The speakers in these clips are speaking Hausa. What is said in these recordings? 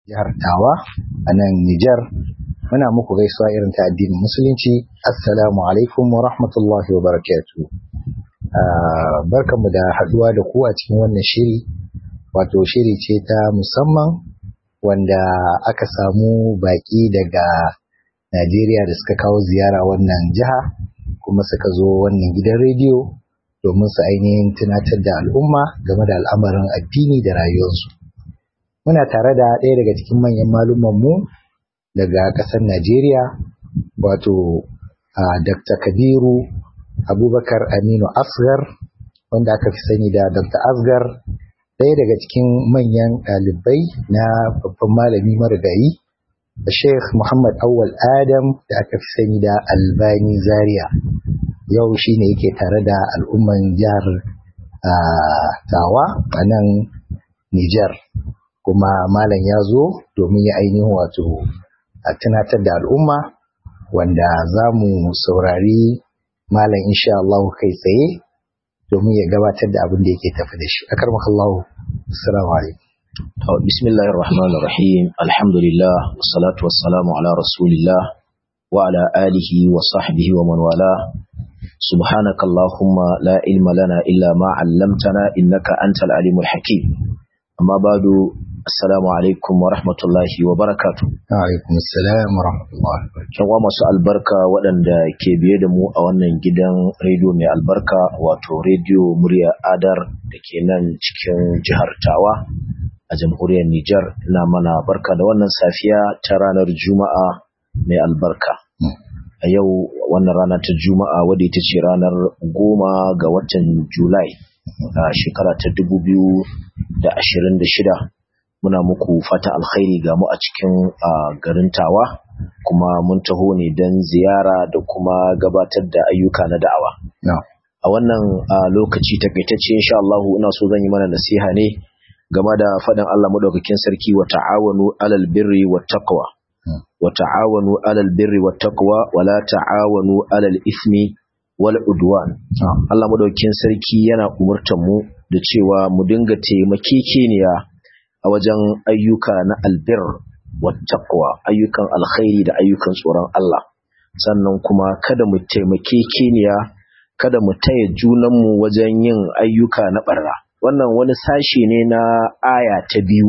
jihar Tawa a nan Nijar. Muna muku gaisuwa irin ta addinin Musulunci. Assalamu alaikum wa rahmatullahi wa barakatu. Barkanmu da haduwa da ku a cikin wannan shiri, wato shiri ce ta musamman wanda aka samu baki daga Najeriya da suka kawo ziyara wannan jiha kuma suka zo wannan gidan rediyo domin su ainihin tunatar da al'umma game da al'amarin addini da rayuwarsu. Muna tare da ɗaya daga cikin manyan mu daga ƙasar Najeriya, wato Dr. Kabiru Abubakar Aminu Asgar, wanda aka fi sani da Dr. Asgar, ɗaya daga cikin manyan ɗalibai na babban malami marigayi, da Sheikh Muhammad Awal Adam da aka fi sani da Albani Zaria. Yau shi ne yake tare da al'umman jihar Tawa a nan Nijar. kuma malam ya zo domin ya ainihin wato a tunatar da al'umma wanda za mu saurari malam insha Allah kai tsaye domin ya gabatar da abin da yake tafi da shi akar makallahu assalamu alaikum bismillahir rahmanir rahim alhamdulillah wassalatu wassalamu ala rasulillah wa ala alihi wa sahbihi wa man wala سبحانك اللهم لا علم لنا إلا ما علمتنا إنك أنت العليم الحكيم أما بعد Assalamu alaikum wa rahmatullahi wa barakatu. Alaikum assalam wa rahmatullahi wa barakatu. Yan masu albarka waɗanda ke biye da mu a wannan gidan rediyo mai albarka wato rediyo murya adar da ke nan cikin jihar Tawa a jamhuriyar Nijar ina mana barka da wannan safiya ta ranar Juma'a mai albarka. A yau wannan rana ta Juma'a wadda ita ce ranar goma ga watan Julai a shekara ta dubu biyu da ashirin da shida. muna muku fata alkhairi ga mu a cikin garin tawa kuma mun taho ne don ziyara da kuma gabatar da ayyuka na da'awa a wannan lokaci takaitacce insha Allah ina so zan yi mana nasiha ne game da faɗin Allah madaukakin sarki wa ta'awanu alal birri wat taqwa wa ta'awanu alal birri wat taqwa wa la ta'awanu alal ismi wal udwan Allah madaukakin sarki yana umurtar mu da cewa mu dinga taimakekeniya a wajen ayyuka na albir wattaqwa ayyukan alkhairi da ayyukan tsoron Allah sannan kuma kada mu taimake keniya kada mu taya junanmu wajen yin ayyuka na barra wannan wani sashe ne na aya ta biyu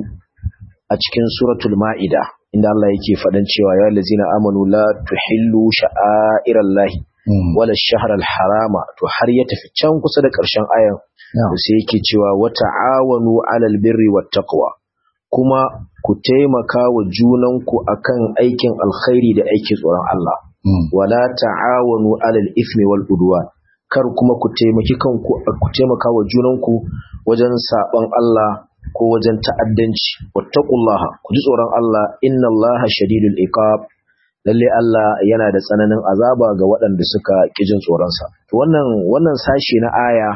a cikin suratul ma'ida inda Allah yake faɗan cewa ya lazina amanu la tuhillu sha'airallahi wala shahral harama to har ya tafi can kusa da ƙarshen ayan sai yake cewa wa ta'awanu 'alal birri wat taqwa kuma ku taimaka wa junanku akan aikin alkhairi da aikin tsoron Allah wala ta'awanu 'alal ithmi wal udwan kar kuma ku taimaki kanku ku taimaka wa junanku wajen saban Allah ko wajen ta'addanci wattaqullaha ku ji tsoron Allah innallaha shadidul iqab lalle Allah yana da tsananin azaba ga waɗanda suka kijin tsoron sa to wannan wannan sashi na aya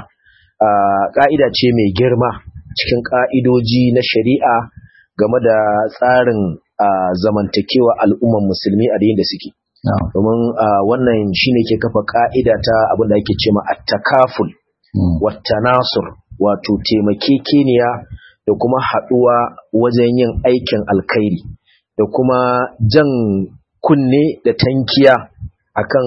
ka'ida ce mai girma cikin ka'idoji na shari'a game da tsarin zamantakewa al'umman musulmi a da suke. Domin wannan shine ke kafa ka'ida ta abin da ake cema at-takaful wata nasur wato taimakekeniya da kuma haɗuwa wajen yin aikin alkhairi da kuma jan kunne da tankiya akan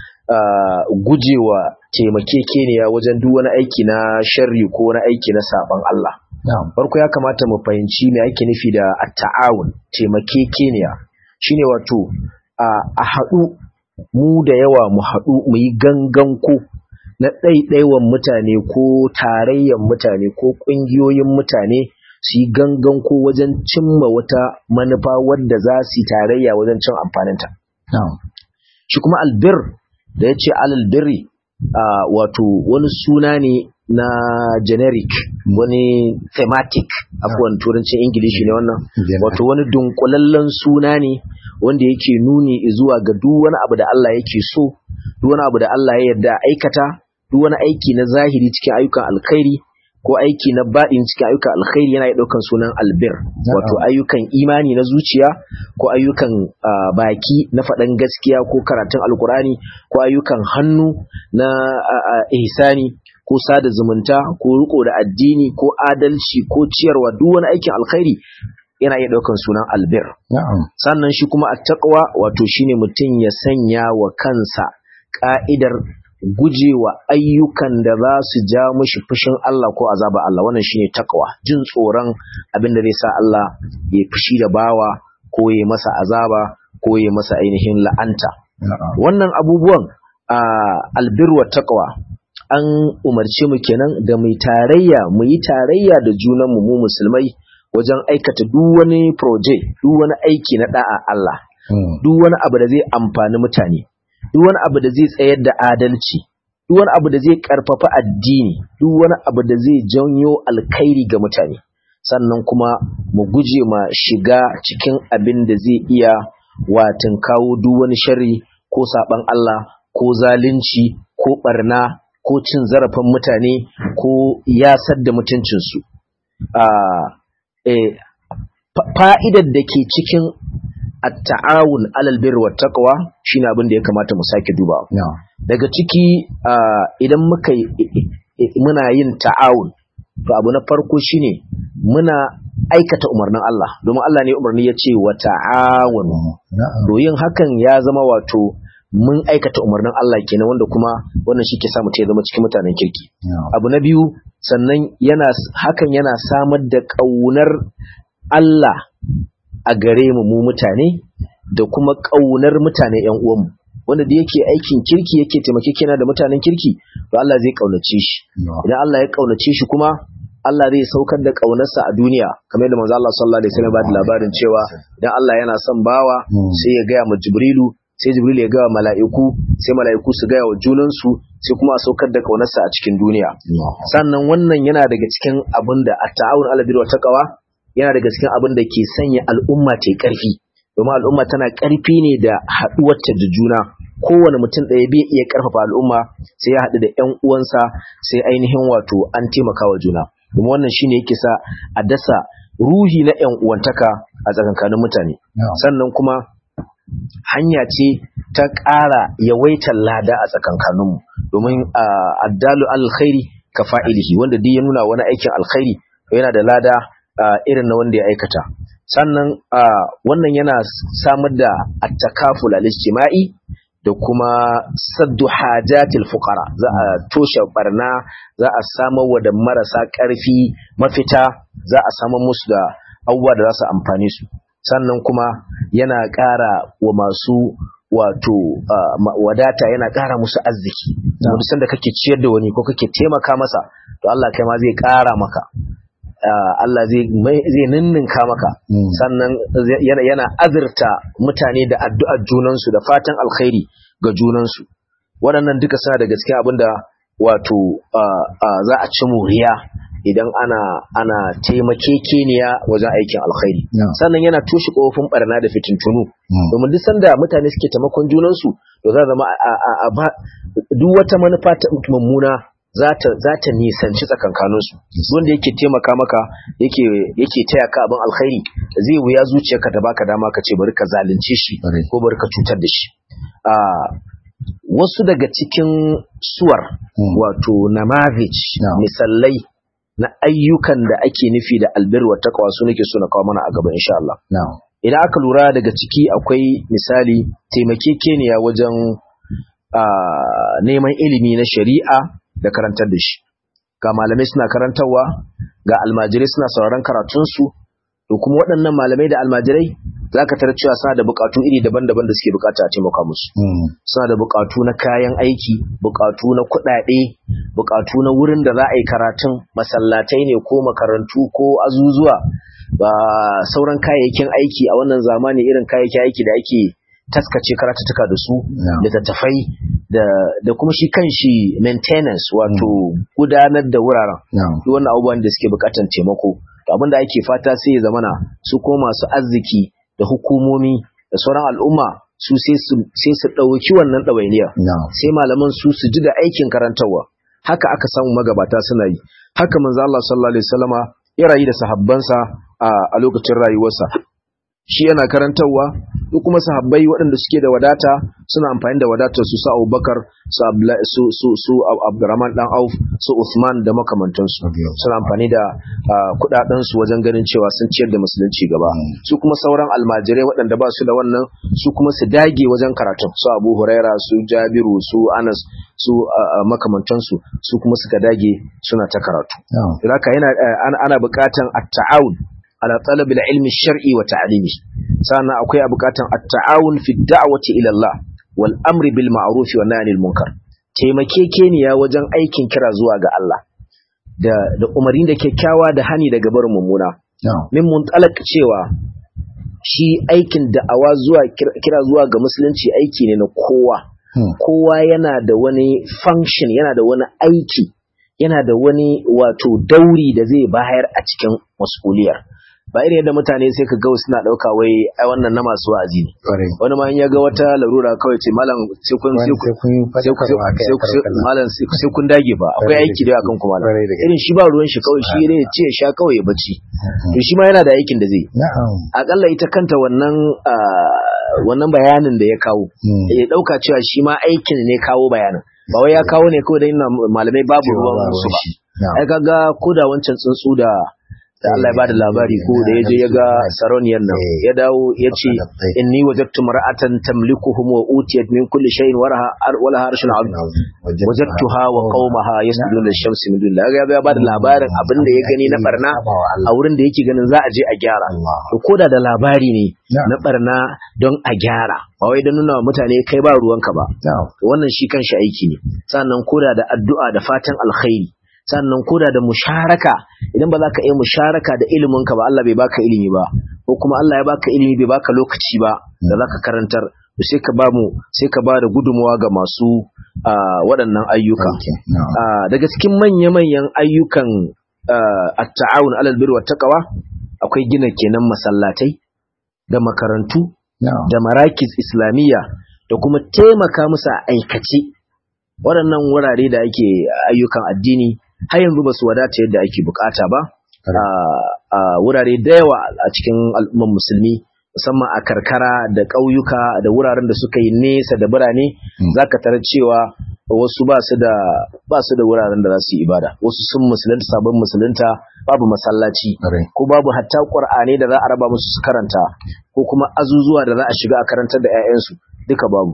gujewa taimakekeniya wajen duk wani aiki na sharri ko wani aiki na saban Allah. farko ya kamata mu fahimci me ake nufi da at-ta'awun taimakekeniya shine wato a haɗu mu da yawa mu haɗu mu yi gangan ko na ɗaiɗaiwan mutane ko tarayyan mutane ko ƙungiyoyin mutane su yi gangan ko wajen cimma wata manufa wadda za su yi tarayya wajen cin amfaninta. Shi kuma albir da ya ce alalbirri wato wani suna ne na generic wani thematic abuwan turancin ingilishi ne wannan wato wani dunkulallen suna ne wanda yake nuni zuwa ga duk wani abu da Allah yake so duk wani abu da Allah ya yarda aikata duk wani aiki na zahiri cikin ayyukan alkhairi ko aiki na baɗin cikin ayyukan alkhairi yana ɗaukan sunan albir wato ayyukan imani na zuciya ko ayyukan baki na faɗan gaskiya ko karatun alkurani ko ayyukan hannu na ihsani ko sada zumunta ko riko da addini ko adalci ko ciyarwa duk wani aikin alkhairi yana iya daukan sunan albir na'am sannan shi kuma attaqwa wato shine mutum ya sanya wa kansa ka'idar gujewa ayyukan da za su ja mishi fushin Allah ko azaba Allah wannan shine takwa jin tsoron abin da zai sa Allah ya fushi da bawa ko ya masa azaba ko ya masa ainihin la'anta na'am wannan abubuwan a albirwa taqwa an umarce mu kenan da mu tarayya mu yi tarayya da junan mu mu musulmai wajen aikata duk wani project duk wani aiki na da'a Allah Mm. duk wani abu da zai amfani mutane duk wani abu da zai tsayar da adalci duk wani abu da zai karfafa addini duk wani abu da zai janyo alkhairi ga mutane sannan kuma mu guje ma shiga cikin abin da zai iya watin kawo duk wani sharri ko saban Allah ko zalunci ko barna ko cin zarafin mutane ko yasar da mutuncinsu Ah, eh, fa- fa'idar da ke cikin at-ta'awun alal birri wat taqwa shine abin da ya kamata mu sake dubawa na'am daga ciki ah, idan muka yi- i- i- i- muna yin ta'awun to abu na farko shine muna aikata umarnin Allah domin Allah ne umarni ya ce wa ta'awun na'am to yin hakan ya zama wato mun aikata umarnin Allah kenan wanda kuma wannan shi ke sa mutum ya zama cikin mutanen kirki na'am abu na biyu sannan yana hakan yana samar da ƙaunar Allah a gare mu mu mutane da kuma ƙaunar mutane ƴan uwanmu wanda da yake aikin kirki yake taimakekena da mutanen kirki to Allah zai ƙaunace shi na'am idan Allah ya ƙaunace shi kuma Allah zai saukar da ƙaunarsa a duniya kamar yadda manzo Allah sallallahu alaihi wasallam ba da labarin cewa idan Allah yana son bawa Mm. sai ya gaya ma Jibrilu sai Jibrilu ya gaya wa mala'iku sai mala'iku su gaya wa junansu sai kuma a saukar da ƙaunarsa a cikin duniya na'am sannan wannan yana daga cikin abin da at-ta'awun 'ala birri wa taqwa yana daga cikin abin da ke sanya al'umma ta yi ƙarfi domin al'umma tana ƙarfi ne da haɗuwarta da juna kowane mutum ɗaya bai iya ƙarfafa al'umma sai ya haɗu da ƴan uwansa sai ainihin wato an taimaka wa juna domin wannan shine yake sa a dasa ruhi na ƴan uwantaka a tsakankanin mutane na'am sannan kuma hanya ce ta ƙara yawaitar lada a tsakankaninmu domin ah, addalu alkhairi ka fa'ilihi wanda duk ya nuna wani aikin alkhairi to yana da lada ah, irin na wanda ya aikata sannan ah, wannan yana samar da attakaful al-ijtima'i da kuma saddu hajatil fuqara za a toshe barna za a samar wa da marasa ƙarfi mafita za a samar musu da abubuwa da za su amfane su sannan kuma yana ƙara wa masu wato ah, ma- wadata yana ƙara musu arziki duk sanda kake ciyar da wani ko kake taimaka masa to Allah kai ma zai ƙara maka Ah, Allah zai mai- zai ninninka maka Mm. sannan zai- yana, yana azurta mutane da addu'ar junansu da fatan alkhairi ga junansu waɗannan duka suna da gaske abinda wato ah, ah, za a ci moriya idan ana ana taimakekeniya wajen aikin alkhairi Yeah. sannan yana toshe kofin barna da fitintunu Mm. domin duk sanda mutane suke taimakon junansu to za zama a, a, a, ba duk wata manufa ta mummuna za ta za ta nisanci tsakankaninsu wanda yake taimaka maka yake yake taya ka abin alkhairi zai wuya zuciyarka ta baka dama ka ce bari ka zalunce shi Ƙwarai. ko bari ka cutar da shi a wasu daga cikin suwar Mm. wato namavij Na'am. misalai na ayyukan da ake nufi da albirwa taqwa su nake so na kawo mana a gaba insha Allah na'am idan aka lura daga ciki akwai misali taimakekeniya wajen ah, neman ilimi na shari'a da karantar da shi ga malamai suna karantarwa ga almajirai suna sauraron karatunsu to kuma waɗannan malamai da almajirai za ka tarar cewa suna da buƙatu iri daban-daban da suke buƙata a taimaka musu Mm. suna da buƙatu na kayan aiki buƙatu na kuɗaɗe buƙatu na wurin da za a yi karatun masallatai ne ko makarantu ko azuzuwa ba sauran kayayyakin aiki a wannan zamani irin kayayyakin aiki da ake taskace karatuttuka da su Yeah. littattafai da da kuma shi kanshi maintenance wato gudanar da wuraren na'am duk wannan abubuwan da suke bukatan taimako to abin da ake fata sai ya zamana su ko masu arziki da hukumomi da sauran al'umma su sai su sai su dauki wannan dawainiya na'am sai malaman su su ji da aikin karantarwa haka aka samu magabata suna yi haka manzo Allah sallallahu alaihi wasallama ya rayu da sahabbansa a, a lokacin rayuwarsa shi yana karantarwa ko kuma sahabbai waɗanda suke da wadata suna amfani da wadatar su su Abubakar su su su su Abdurrahman dan Auf su Uthman da makamantansu suna amfani da kudaden su wajen ganin cewa sun ciyar da musulunci gaba su kuma sauran almajirai waɗanda ba su da wannan su kuma su dage wajen karatun su Abu Huraira su Jabiru su Anas su makamantansu su kuma suka dage suna ta karatu haka yana ana buƙatan at-ta'awun ala talab al-ilm shari wa ta'limi sannan akwai buƙatan at-ta'awun fi da'wati ila Allah wal amri bil ma'ruf wa nahyi anil munkar taimakekeniya wajen aikin kira zuwa ga Allah da da umarni da kyakkyawa da hani daga barin mummuna min muntalaq cewa shi aikin da'awa zuwa kira zuwa ga musulunci aiki ne na kowa kowa yana da wani function yana da wani aiki yana da wani wato dauri da zai bayar a cikin mas'uliyar ba irin yadda mutane sai ka ga suna dauka wai ai wannan na masu wa'azi ne wani ma in ya ga wata larura kawai ce malam sai kun sai kun malam sai kun dage ba akwai aiki da akan kuma irin shi ba ruwan shi kawai shi ne ce sha kawai ya bacci to shi ma yana da aikin da zai akalla ita kanta wannan wannan bayanin da ya kawo ya dauka cewa shi ma aikin ne kawo bayanin ba wai ya kawo ne kawai da ina malamai babu ruwan su ba ai kaga ko da wancan tsuntsu da da Allah ya bada labari ko da yaje ya ga saroniyar nan ya dawo ya ce inni wajadtu mar'atan tamlikuhum wa utiyat min kulli shay'in waraha wala harshin azim wajadtuha wa qaumaha yasjuduna lish-shamsi min dunillah ya bada labarin abin da ya gani na barna a wurin da yake ganin za a je a gyara to koda da labari ne na barna don a gyara ba wai don nuna wa mutane kai ba ruwanka ba wannan shi kanshi aiki ne sannan koda da addu'a da fatan alkhairi sannan koda da musharaka idan ba za ka iya musharaka da iliminka ba Allah bai baka ilimi ba ko kuma Allah ya baka ilimi bai baka lokaci ba da za ka karantar to sai ka ba mu sai ka ba da gudunmawa ga masu waɗannan ayyuka daga cikin manya-manyan ayyukan at-ta'awun alal birri wat taqwa akwai gina kenan masallatai da makarantu da marakis islamiyya da kuma taimaka musu a aikace waɗannan wurare da ake ayyukan addini har yanzu ba su wadata yadda ake bukata ba a wurare da yawa a cikin al'umman musulmi musamman a karkara da ƙauyuka da wuraren da suka yi nesa da birane za ka tarar cewa wasu ba su da ba su da wuraren da za su yi ibada wasu sun musulunta sabon musulunta babu masallaci ko babu hatta ƙur'ani da za a raba musu su karanta ko kuma azuzuwa da za a shiga a karantar da 'ya'yansu duka babu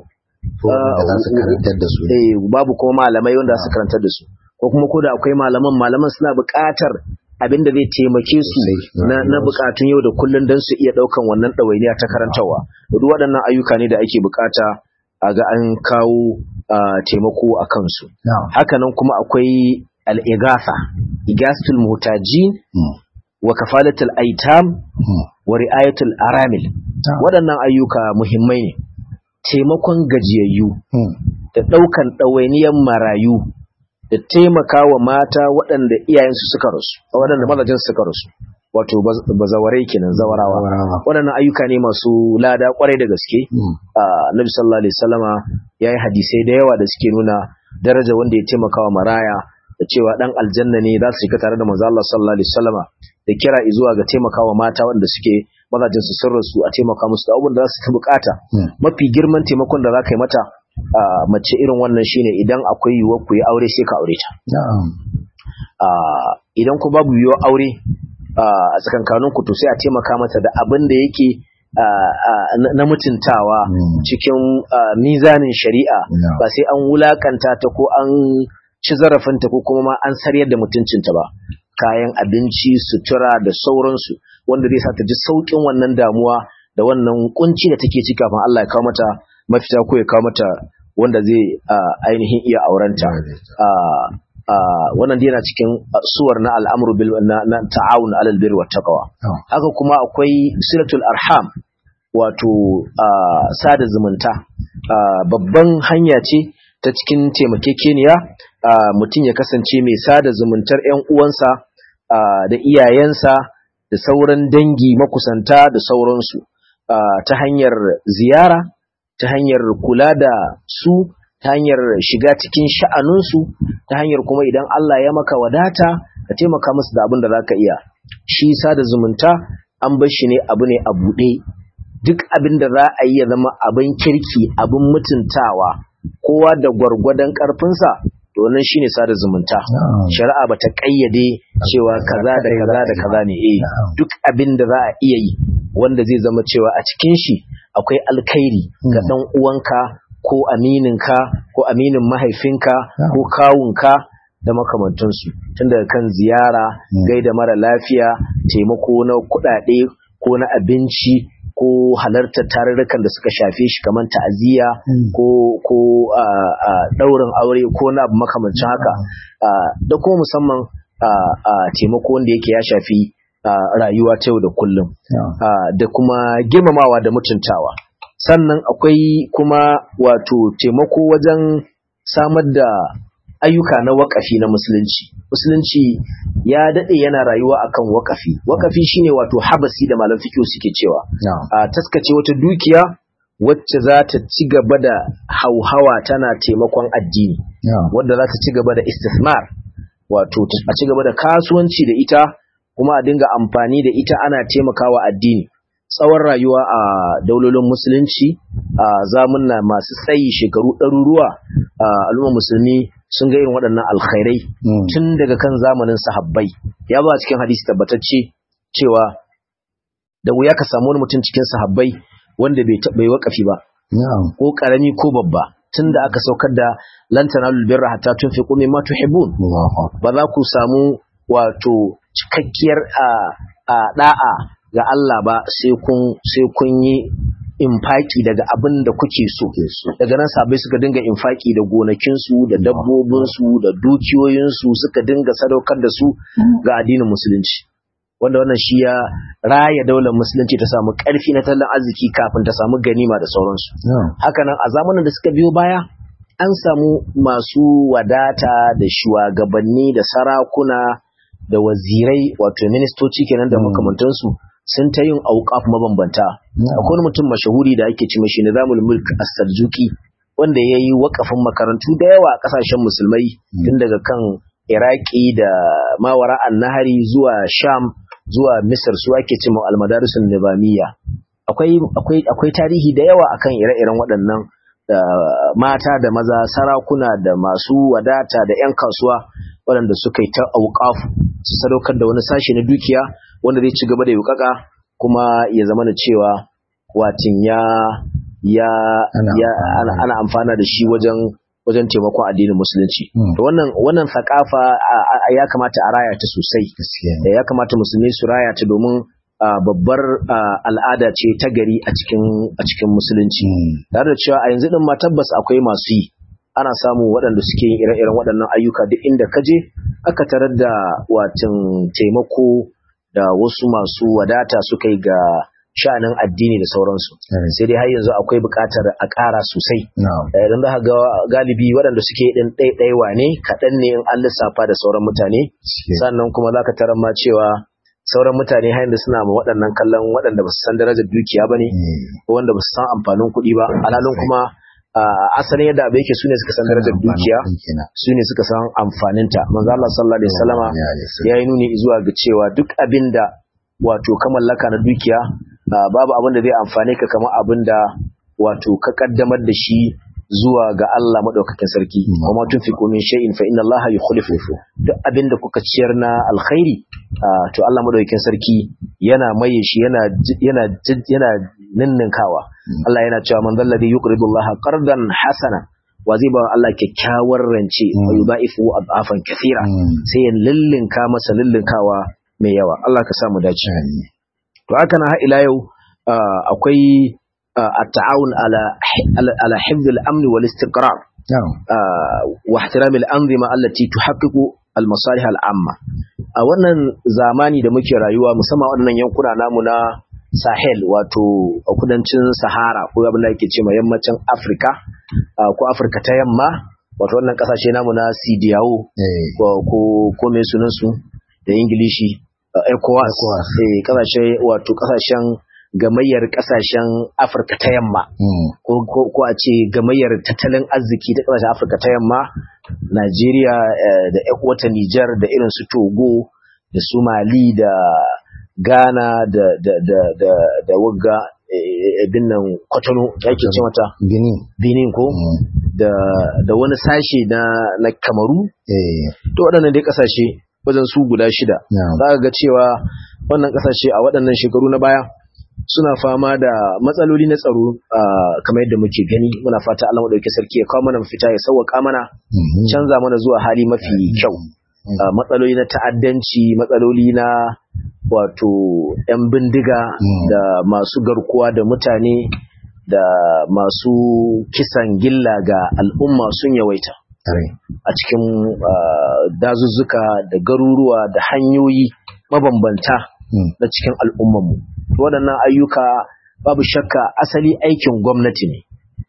babu kuma malamai wanda za su karantar da su ko kuma ko da akwai malaman malaman suna buƙatar abin da zai taimake su na buƙatun yau da kullum don su iya ɗaukan wannan ɗawainiya ta karantarwa duk waɗannan ayyuka ne da ake buƙata a ga an kawo taimako a kansu hakanan kuma akwai al'igasa igasatul muhtajin wa kafalatul aitam wa ri'ayatul aramil waɗannan ayyuka muhimmai ne taimakon gajiyayyu da ɗaukan ɗawainiyar marayu da taimaka wa mata waɗanda iyayensu suka rasu waɗanda mazajen suka rasu wato bazawarai kenan zawarawa waɗannan ayyuka ne masu lada kwarai da gaske Nabi sallallahu alaihi wasallama yayi hadisai da yawa da suke nuna daraja wanda ya taimaka wa maraya da cewa dan aljanna ne za su shiga tare da manzo Allah sallallahu alaihi wasallama da kira zuwa ga taimakawa mata wanda suke mazajen su sun rasu a taimaka musu da abubuwan da za su ta bukata mafi girman taimakon da za ka yi mata mace irin wannan shine idan akwai yiwuwar ku yi aure sai ka aure ta idan ku babu yiwuwar aure a tsakankanin ku to sai a taimaka mata da abin da yake na mutuntawa cikin mizanin shari'a ba sai an wulakanta ta ko an ci zarafinta ko kuma ma an saryar da mutuncinta ba kayan abinci sutura da sauransu wanda zai sa ta ji saukin wannan damuwa da wannan kunci da take ciki kafin Allah ya kawo mata mafita ko ya kawo mata wanda zai ainihin iya aurenta wannan dai yana cikin suwar na al'amru bil na ta'awun alal birri wat taqwa haka kuma akwai silatul arham wato sada zumunta babban hanya ce ta cikin taimakekeniya mutum ya kasance mai sada zumuntar 'yan uwansa da iyayensa da sauran dangi makusanta da sauransu ta hanyar ziyara ta hanyar kula da su ta hanyar shiga cikin sha'anunsu ta hanyar kuma idan Allah ya maka wadata ka taimaka musu da abin da za ka iya shi sada zumunta an bar shi ne abu ne a buɗe duk abin da za a yi ya zama abin kirki abin mutuntawa kowa da gwargwadon karfinsa to wannan shine sada zumunta shari'a bata kayyade cewa kaza da kaza da kaza ne eh duk abin da za a iya yi wanda zai zama cewa a cikin shi akwai alkhairi ga dan uwanka ko amininka ko aminin mahaifinka ko kawunka da makamantansu tun daga kan ziyara gaida mara lafiya taimako na kuɗaɗe ko na abinci ko halartar tarurrukan da suka shafe shi kamar ta'aziyya ko ko daurin aure ko na abu makamancin haka da kuma musamman taimako wanda yake ya shafi rayuwa ta yau da kullum da kuma girmamawa da mutuntawa sannan akwai kuma wato taimako wajen samar da ayyuka na wakafi na musulunci musulunci ya dade yana rayuwa akan wakafi wakafi shine wato habasi da malam fiqh suke cewa a taskace wata dukiya wacce za ta ci gaba da hauhawa tana taimakon addini wadda za ta ci gaba da istismar wato a ci gaba da kasuwanci da ita kuma a dinga amfani da ita ana taimakawa addini tsawon rayuwa a daulolin musulunci a zamunna masu tsayi shekaru ɗaruruwa a al'ummar musulmi sun ga irin waɗannan alkhairai tun daga kan zamanin sahabbai ya ba cikin hadisi tabbatacce cewa da wuya ka samu wani mutum cikin sahabbai wanda bai bai wakafi ba ko karami ko babba tun da aka saukar da lan tanalul birra hatta tunfiqu mimma tuhibbun ba za ku samu wato cikakkiyar a da'a ga Allah ba sai kun sai kun yi infaki daga abin da kuke so daga nan sabai suka dinga infaki da gonakinsu da dabbobinsu da dukiyoyinsu suka dinga sadaukar da su ga addinin musulunci wanda wannan shi ya raya daular musulunci ta samu karfi na tattalin arziki kafin ta samu ganima da sauransu hakanan a zamanin da suka biyo baya an samu masu wadata da shugabanni da sarakuna da wazirai wato ministoci kenan da makamantansu sun ta yin auƙaf mabambanta akwai mutum mashahuri da ake ci mashi nizamul mulk as-saljuki wanda ya yi wakafin makarantu da yawa a ƙasashen musulmai tun daga kan iraki da mawara nahari zuwa sham zuwa misir su ake ci al-madarisun nizamiyya akwai akwai akwai tarihi da yawa akan ire-iren waɗannan da mata da maza sarakuna da masu wadata da 'yan kasuwa waɗanda suka yi ta auƙafu su sadaukar da wani sashe na dukiya wanda zai ci gaba da yukaka kuma ya zama da cewa watin ya ya ya ana amfana da shi wajen wajen taimakon addinin musulunci to wannan wannan sakafa ya kamata a raya ta sosai ya kamata musulmi su raya ta domin babbar al'ada ce ta gari a cikin a cikin musulunci tare da cewa a yanzu din ma tabbas akwai masu yi ana samu waɗanda suke yin ire-iren waɗannan ayyuka duk inda ka je aka tarar da watin taimako da wasu masu wadata suka yi ga sha'anin addini da sauransu sai dai har yanzu akwai buƙatar a ƙara sosai idan za ga galibi waɗanda suke ɗin ɗaiɗaiwa ne kaɗan ne in an lissafa da sauran mutane sannan kuma za ka tarar ma cewa sauran mutane har yanzu suna ma waɗannan kallon waɗanda ba su san darajar dukiya ba ne ko wanda ba su san amfanin kuɗi ba alalun kuma asalin yadda abu yake sune suka san darajar dukiya sune suka san amfaninta manzo Allah sallallahu alaihi wasallama ya yi nuni zuwa ga cewa duk abinda wato ka mallaka na dukiya babu abin da zai amfane ka kamar abin da wato ka kaddamar da shi zuwa ga Allah madaukakin sarki kuma tunfiqu min shay'in fa inna Allah yukhlifu duk abin da kuka ciyar na alkhairi to Allah madaukakin sarki yana maye shi yana yana yana ninninkawa Allah yana cewa man zalladhi yuqridu Allah qardan hasana wa zai ba Allah kyakkyawar rance wa yudaifu adafan kathira sai ya lillinka masa lillinkawa mai yawa Allah ka samu dace to haka na ila yau akwai التعاون على على حفظ الامن والاستقرار واحترام الانظمه التي تحقق المصالح العامه a wannan zamani da muke rayuwa musamman waɗannan yankuna namu na Sahel wato a kudancin Sahara ko abin da yake ce yammacin Afirka ko Afirka ta yamma wato wannan kasashe namu na CDAO ko ko me sunan su da Ingilishi ECOWAS eh kasashe wato kasashen gamayyar kasashen Afirka ta yamma ko a ce gamayyar tattalin arziki ta kasashen Afirka ta yamma Najeriya da wata Nijar da irin su Togo da su Mali da Ghana da da da da da wagga bin nan kwatano da ake ce mata Benin. benin ko da da wani sashe na na kamaru Eh, to waɗannan dai ƙasashe wajen su guda shida na'am. za ka ga cewa wannan ƙasashe a waɗannan shekaru na baya suna fama da matsaloli na tsaro ah, kamar yadda muke gani muna fata Allah madauki sarki ya kawo mana mafita ya sauwaka mana Mhm. canza mana zuwa hali mafi kyau Ah, matsaloli na ta'addanci matsaloli na wato 'yan bindiga Mm. da masu garkuwa da mutane da masu kisan gilla ga al'umma sun yawaita Tare. a cikin ah, dazuzzuka da garuruwa da hanyoyi mabambanta Mm. na cikin al'ummanmu waɗannan ayyuka babu shakka asali aikin gwamnati ne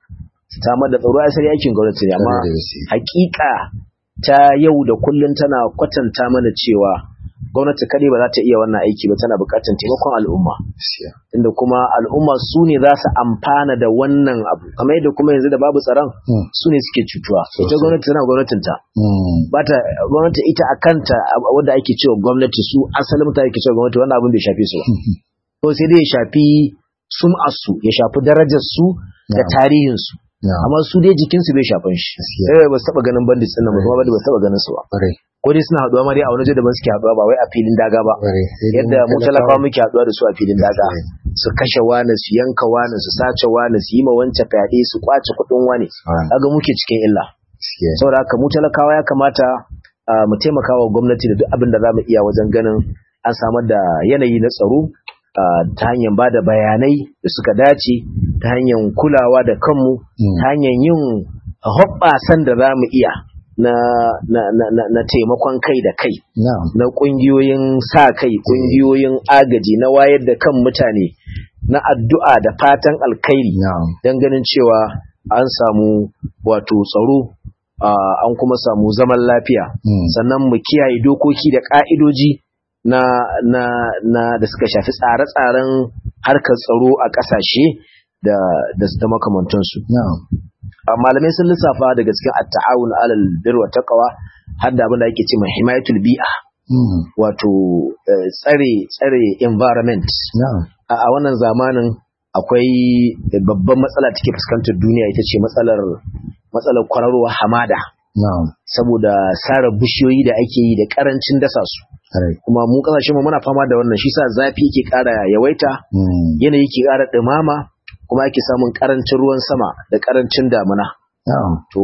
samar da tsaro asali aikin gwamnati ne amma Tare da gaske. hakika ta yau da kullum tana kwatanta mana cewa gwamnati kadai ba za ta iya wannan aiki ba tana buƙatar taimakon al'umma Gaskiya. inda kuma al'umma su ne za su amfana da wannan abu kamar yadda kuma yanzu da babu tsaron Mm. su ne suke cutuwa ita Sosai. gwamnati tana gwamnatinta Mm. bata gwamnati ita a kanta ab- wanda ake cewa gwamnati su asalin mutane ake cewa gwamnati wannan abin bai shafe su ba to sai dai ya shafi sum'arsu ya shafi darajar su da Na'am. tarihin su Na'am. amma su dai jikin su bai shafan shi Gaskiya. eh ba su taba ganin bandits din nan ba kuma ba su taba ganin su ba Kwarai. ko dai suna haduwa ma dai a wani waje da ban suke haduwa ba wai a filin daga ba Kwarai. Sai dai yadda mu talakawa muke haduwa da su a filin daga Gaskiya. su kashe wani su yanka wani su sace wani su yi ma wancan fyaɗe su kwace kuɗin wani Subhanallah. kaga muke cikin illa Gaskiya. saboda haka mu talakawa ya kamata ah, mu taimaka wa gwamnati da duk abin da za mu iya wajen ganin an samar da yanayi na tsaro ah, ta hanyar ba da bayanai da suka dace ta hanyar kulawa da kanmu Mm. ta hanyar yin hoɓɓasan da za mu iya na, na, na, na, na taimakon kai da kai Na'am. na ƙungiyoyin sa kai ƙungiyoyin agaji na wayar da kan mutane na addu'a da fatan alkhairi Na'am. don ganin cewa an samu wato tsaro ah, an kuma samu zaman lafiya Mm. sannan mu kiyaye dokoki da ƙa'idoji na, na, na da suka shafi tsare-tsaren harkar tsaro a ƙasashe da, da, da makamantansu Na'am. a malamai sun lissafa daga cikin at-ta'awun alal birr wa taqwa har da abin da ake cewa himayatul bi'a Mm. wato eh, tsare tsare environment Na'am. a a wannan zamanin akwai babban matsala take fuskantar duniya ita ce matsalar matsalar kwararowar hamada Na'am. saboda sare bishiyoyi da ake yi da karancin dasa su Kwarai. kuma mu kasashen mu muna fama da wannan shi sa zafi yake ƙara yawaita Mm. yanayi ke ƙara ɗumama kuma ake samun ƙarancin ruwan sama da ƙarancin damuna Na'am. to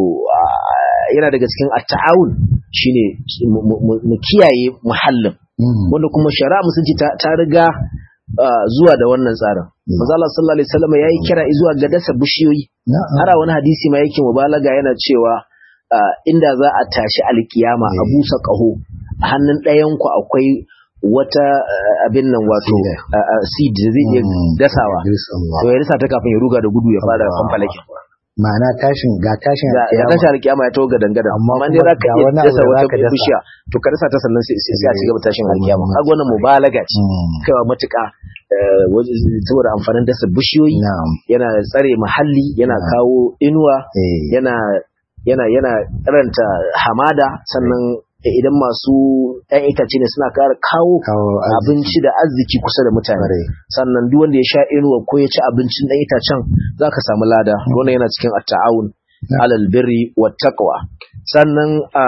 ah, yana daga cikin at-ta'awun shine mu- mu mu- mu kiyaye muhallin Mm. wanda kuma shari'a musulunci ta, ta riga ah, zuwa da wannan tsarin manzo Allah sallallahu alaihi wasallam yayi kira zuwa ga dasa bishiyoyi Na'am. har a wani hadisi ma yake mubalaga yana cewa ah, inda za a tashi alkiyama a Eh. busa kaho a hannun ɗayan ku akwai wata ah, abin nan wato Seed. ah, ah, seed da zai iya Mm. dasawa Idris Allah. to ya dasa ta kafin ya ruga da gudu ya fara Allah. fanfalakin Ma'ana tashin ga tashin ga ya alkiyama. tashi alkiyama ya taho ga dangada Amma amma kuma dai za ka ga iya wani abu dasa da wata zaka dasa. bishiya to ka dasa ta sannan sai sai sai a ci gaba tashin Mm. alkiyama kaga wannan mubalaga ce Mm. kaiwa matuƙa eh, waje- saboda amfanin dasa bishiyoyi Na'am. yana tsare muhalli yana Na'am. kawo inuwa Eh. yana yana yana karanta hamada sannan idan masu ɗan itace ne suna ƙara kawo Kawo arziki. abinci da arziki kusa da mutane Kwarai. sannan duk wanda ya sha inuwa ko ya ci abincin ɗan itacen za ka samu lada wannan yana cikin at-ta'awun Yeah. alal birri wat taqwa sannan a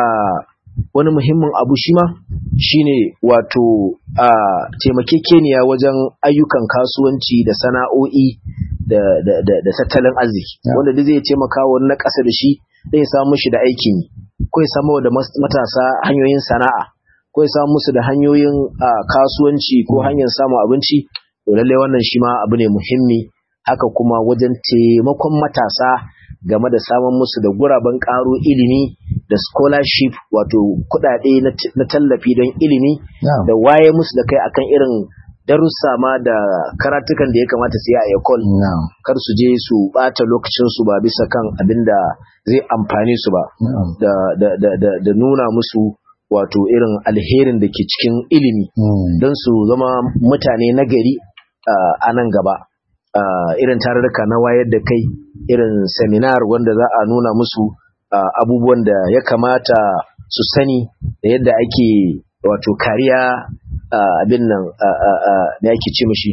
wani muhimmin abu shi ma shine wato a taimakekeniya wajen ayyukan kasuwanci da sana'o'i da da da, da tattalin arziki Yeah. wanda duk zai taimaka wa na ƙasa da shi zai samu shi da aikin yi ko ya samu da mas- matasa hanyoyin sana'a ko ya samu musu da hanyoyin ah, kasuwanci ko hanyar samun abinci to lallai wannan shi ma abu ne muhimmi haka kuma wajen taimakon matasa game da samun musu da guraben karo ilimi da scholarship wato kudade na t- na tallafi don ilimi Na'am. da waye musu da kai akan irin darussa ma da karatukan da ya kamata su yi a ekol Na'am. kar su je su bata lokacin su ba bisa kan abin da zai amfane su ba Na'am. da, da, da, da, da nuna musu wato irin alherin da ke cikin ilimi Mm. don su zama mutane nagari ah, a nan gaba Ah, irin tarurruka na wayar da kai irin seminar wanda za a nuna musu ah, abubuwan da ya kamata su sani da yadda ake wato kariya ah, abin nan ah, ah, ah, me ake ce mishi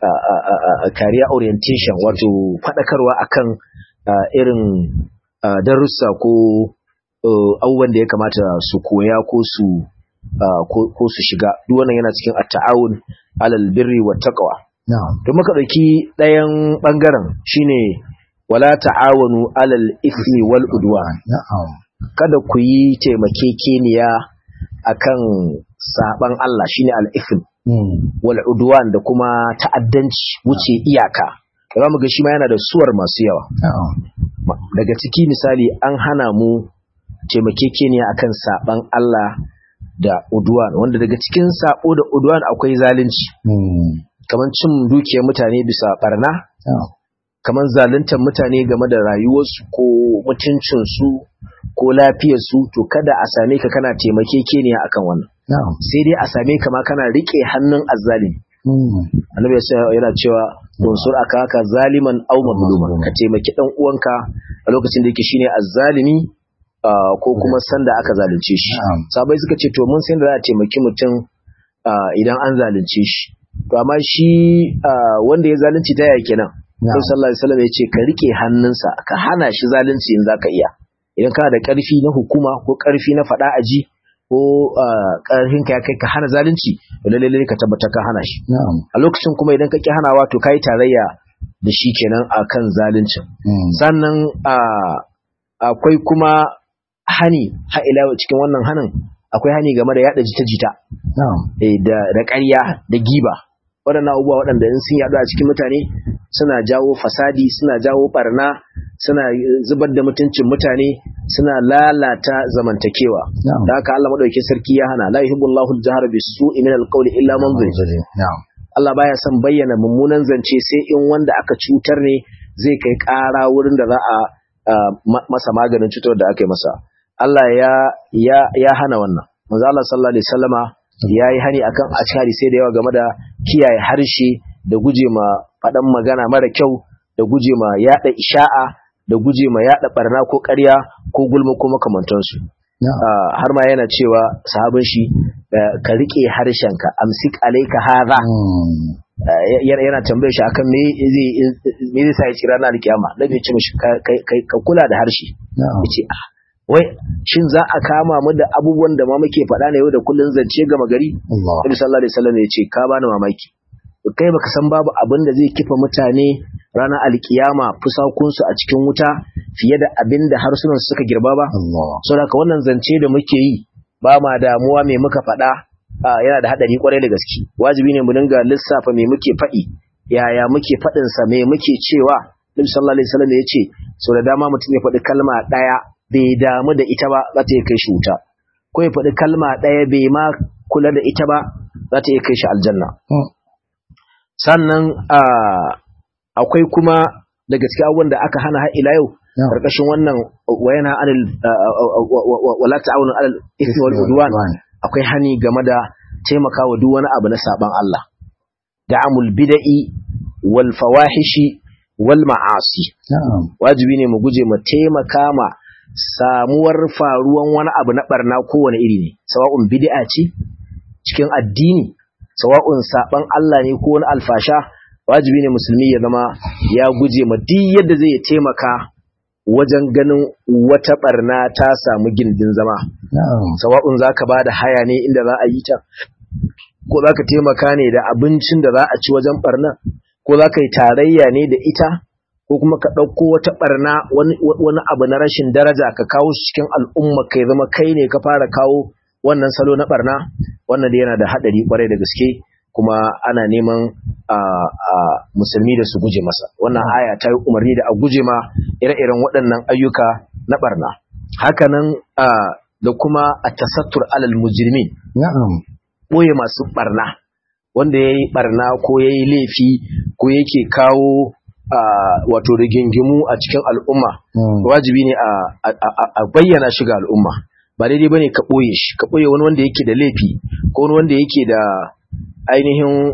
career orientation wato faɗakarwa akan irin darussa ko abubuwan da ya kamata su koya ko su ko su shiga duk wannan yana cikin at-ta'awun alal birri wa taqwa to muka dauki ɗayan bangaren shine wala ta'awanu alal ismi wal udwan kada ku yi taimakekeniya akan saban Allah shine al ism wal udwan da kuma ta'addanci wuce iyaka kuma mu ga shi ma yana da suwar masu yawa daga ciki misali an hana mu taimakekeniya akan saban Allah da udwan wanda daga cikin sabo da udwan akwai zalunci kamar cin dukiyar mutane bisa barna kamar zaluntar mutane game da rayuwarsu ko mutuncinsu ko lafiyarsu to kada a same ka kana taimakekeniya akan wannan sai dai a same ka ma kana rike hannun azzalimi annabi yana cewa unsur aka haka zaliman aw mazluman ka taimaki dan uwanka a lokacin da yake shine azzalimi ko kuma sanda aka zalunce shi sabai suka ce to mun san da za a taimaki mutum idan an zalunce shi to amma shi wanda ya zalunci ta yaya kenan Nabi sallallahu alaihi wasallam ya ce ka rike hannunsa ka hana shi zalunci in zaka iya idan kana da karfi na hukuma ko karfi na fada aji ko karfin ka ya kai ka hana zalunci to lalle ka tabbata ka hana shi a lokacin kuma idan ka ki hanawa to kai tarayya da shi kenan akan zaluncin sannan akwai kuma hani ha ila cikin wannan hanin akwai hani game da yada jita-jita da ƙarya da giba waɗannan abubuwa waɗanda in sun yaɗu a cikin mutane suna jawo fasadi suna jawo barna suna zubar da mutuncin mutane suna lalata zamantakewa da haka Allah madaukakin sarki ya hana la yuhibbullahu al-jahra bis-su'i min al-qawli illa man zulim Allah baya son bayyana mummunan zance sai in wanda aka cutar ne zai kai ƙara wurin da za a masa maganin cutar da aka yi masa Allah ya ya ya hana wannan manzo Allah sallallahu alaihi wasallama ya yi hani akan a cikin hadisai da yawa game da kiyaye harshe da guje ma faɗan magana mara kyau da guje ma yaɗa isha'a da guje ma yaɗa barna ko ƙarya ko gulma ko makamantansu har ma yana cewa sahabin shi ka riƙe harshenka amsik alaika hadha yana tambaye shi akan me zai me zai sa ya ci ranar kiyama da bai ce mishi ka kula da harshe yace ah wai shin za a kama mu da abubuwan da ma muke faɗa ne yau da kullun zance gama gari Nabi sallallahu alaihi wasallam ya ce ka bani mamaki kai baka san babu abin da zai kifa mutane ranar alkiyama fusakunsu a cikin wuta fiye da abin da harsunan suka girba ba saboda wannan zance da muke yi ba ma damuwa me muka faɗa yana da haɗari kwarai da gaske wajibi ne mu dinga lissafa me muke faɗi yaya muke faɗin sa me muke cewa Nabi sallallahu alaihi wasallam ya ce so da dama mutum ya faɗi kalma ɗaya bai damu da ita ba za ta iya kai shi wuta ko ya faɗi kalma ɗaya bai ma kula da ita ba za ta iya kai shi aljanna sannan akwai kuma daga cikin abubuwan da aka hana har ila yau karkashin wannan wayana anil wala ta'awunu alal ithmi wal udwan akwai hani game da taimakawa duk wani abu na saban Allah da'amul bid'i wal fawahishi wal ma'asi wajibi ne mu guje mu taimaka ma samuwar faruwan wani abu na barna kowane iri ne sawa'un bid'a ce cikin addini sawa'un saban Allah ne ko wani alfasha wajibi ne musulmi ya zama ya guje ma duk yadda zai taimaka wajen ganin wata barna ta samu gindin zama sawa'un zaka ba da haya ne inda za a yi ta ko zaka taimaka ne da abincin da za a ci wajen barna ko zaka yi tarayya ne da ita ko kuma ka ɗauko wata barna wani abu na rashin daraja ka kawo shi cikin al'umma kai zama kai ne ka fara kawo wannan salo na barna wannan da yana da haɗari kwarai da gaske kuma ana neman musulmi da su guje masa wannan aya ta yi umarni da a guje ma ire-iren waɗannan ayyuka na barna hakanan da kuma a tasattur alal mujrimin ɓoye masu barna wanda ya yi barna ko ya yi laifi ko yake kawo wato rigingimu a cikin al'umma wajibi ne a bayyana shi ga al'umma ba daidai bane ka ɓoye shi ka ɓoye wani wanda yake da laifi ko wani wanda yake da ainihin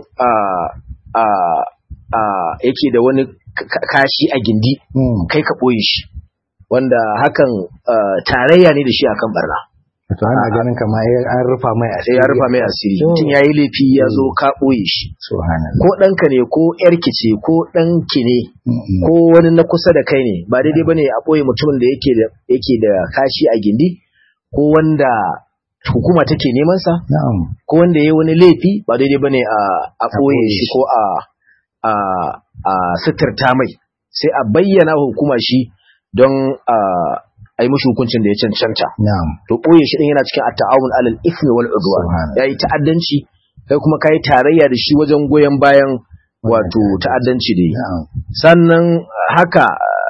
yake da wani kashi a gindi kai ka ɓoye shi wanda hakan tarayya ne da shi akan barna to ana ganin kamar an rufa mai sai ya rufa mai asiri mutum yayi laifi ya zo ka boye shi subhanallah ko ɗanka ne ko ƴarki ce ko ɗanki ne ko wani na kusa da kai ne ba daidai bane a boye mutumin da yake da yake da kashi a gindi ko wanda hukuma take neman sa na'am ko wanda yayi wani laifi ba daidai bane a a boye shi ko a a a suturta mai sai a bayyana wa hukuma shi don a a yi mashi hukuncin da ya cancanta na'am to ɓoye shi ɗin yana cikin at-ta'awun alal ithmi wal udwan Subhanallah. yayi ta'addanci kai kuma kai tarayya da shi wajen goyon bayan wato ta'addanci da yi na'am sannan haka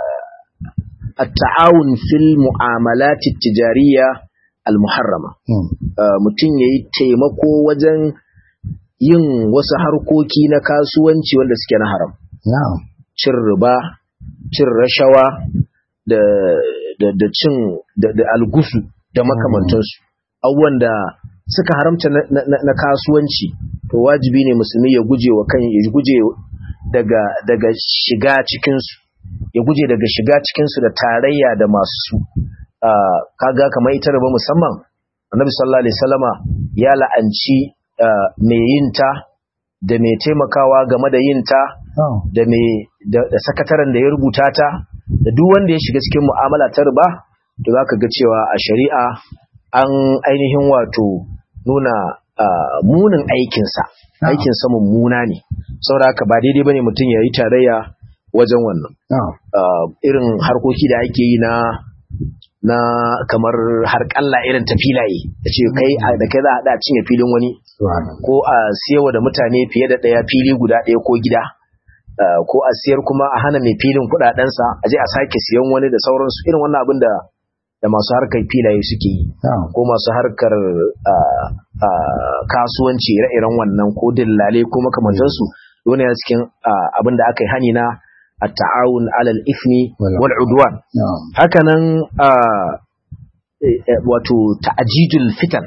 uh, at-ta'awun fil mu'amalat at-tijariyya al-muharrama Hmm. Uh, mutum yayi taimako wajen yin wasu harkoki na kasuwanci wanda suke na haram na'am cin riba cin rashawa da da, da cin da, da algusu da makamantansu abubuwan da suka haramta na, na, na- na kasuwanci to wajibi ne musulmi ya guje wa kan ya guje daga daga shiga cikinsu ya guje daga shiga cikinsu da tarayya da masu su Ah, kaga kamar ita riba musamman annabi sallallahu alaihi wasallama ya la'anci ah, mai yinta da mai taimakawa game da yinta na'am da me da, da sakataren da ya rubuta ta da duk wanda ya shiga cikin mu'amala ta riba to zaka ga cewa a shari'a an ainihin wato nuna ah, munin aikinsa Na'am. aikinsa mummuna ne saboda haka ba daidai bane mutum ya yi tarayya wajen wannan na'am Ah, irin harkoki da ake yi na na kamar harƙalla irin ta filaye da ce kai a- da kai za a haɗa a cinye filin wani subhanallah ko a siyarwa da mutane fiye da ɗaya fili guda ɗaya ko gida Uh, ko a siyar kuma a hana mai filin kuɗaɗensa a je a sake siyan wani da sauransu irin wannan abin da da masu harkar filaye suke yi na'am ko masu harkar uh, uh, kasuwanci ire-iren wannan ko dillale ko makamantansu wani yana cikin uh, abin da aka yi hani na at-ta'awun alal ifni Wal- wal udwan na'am hakanan uh, eh, eh, wato ta'ajijul fitan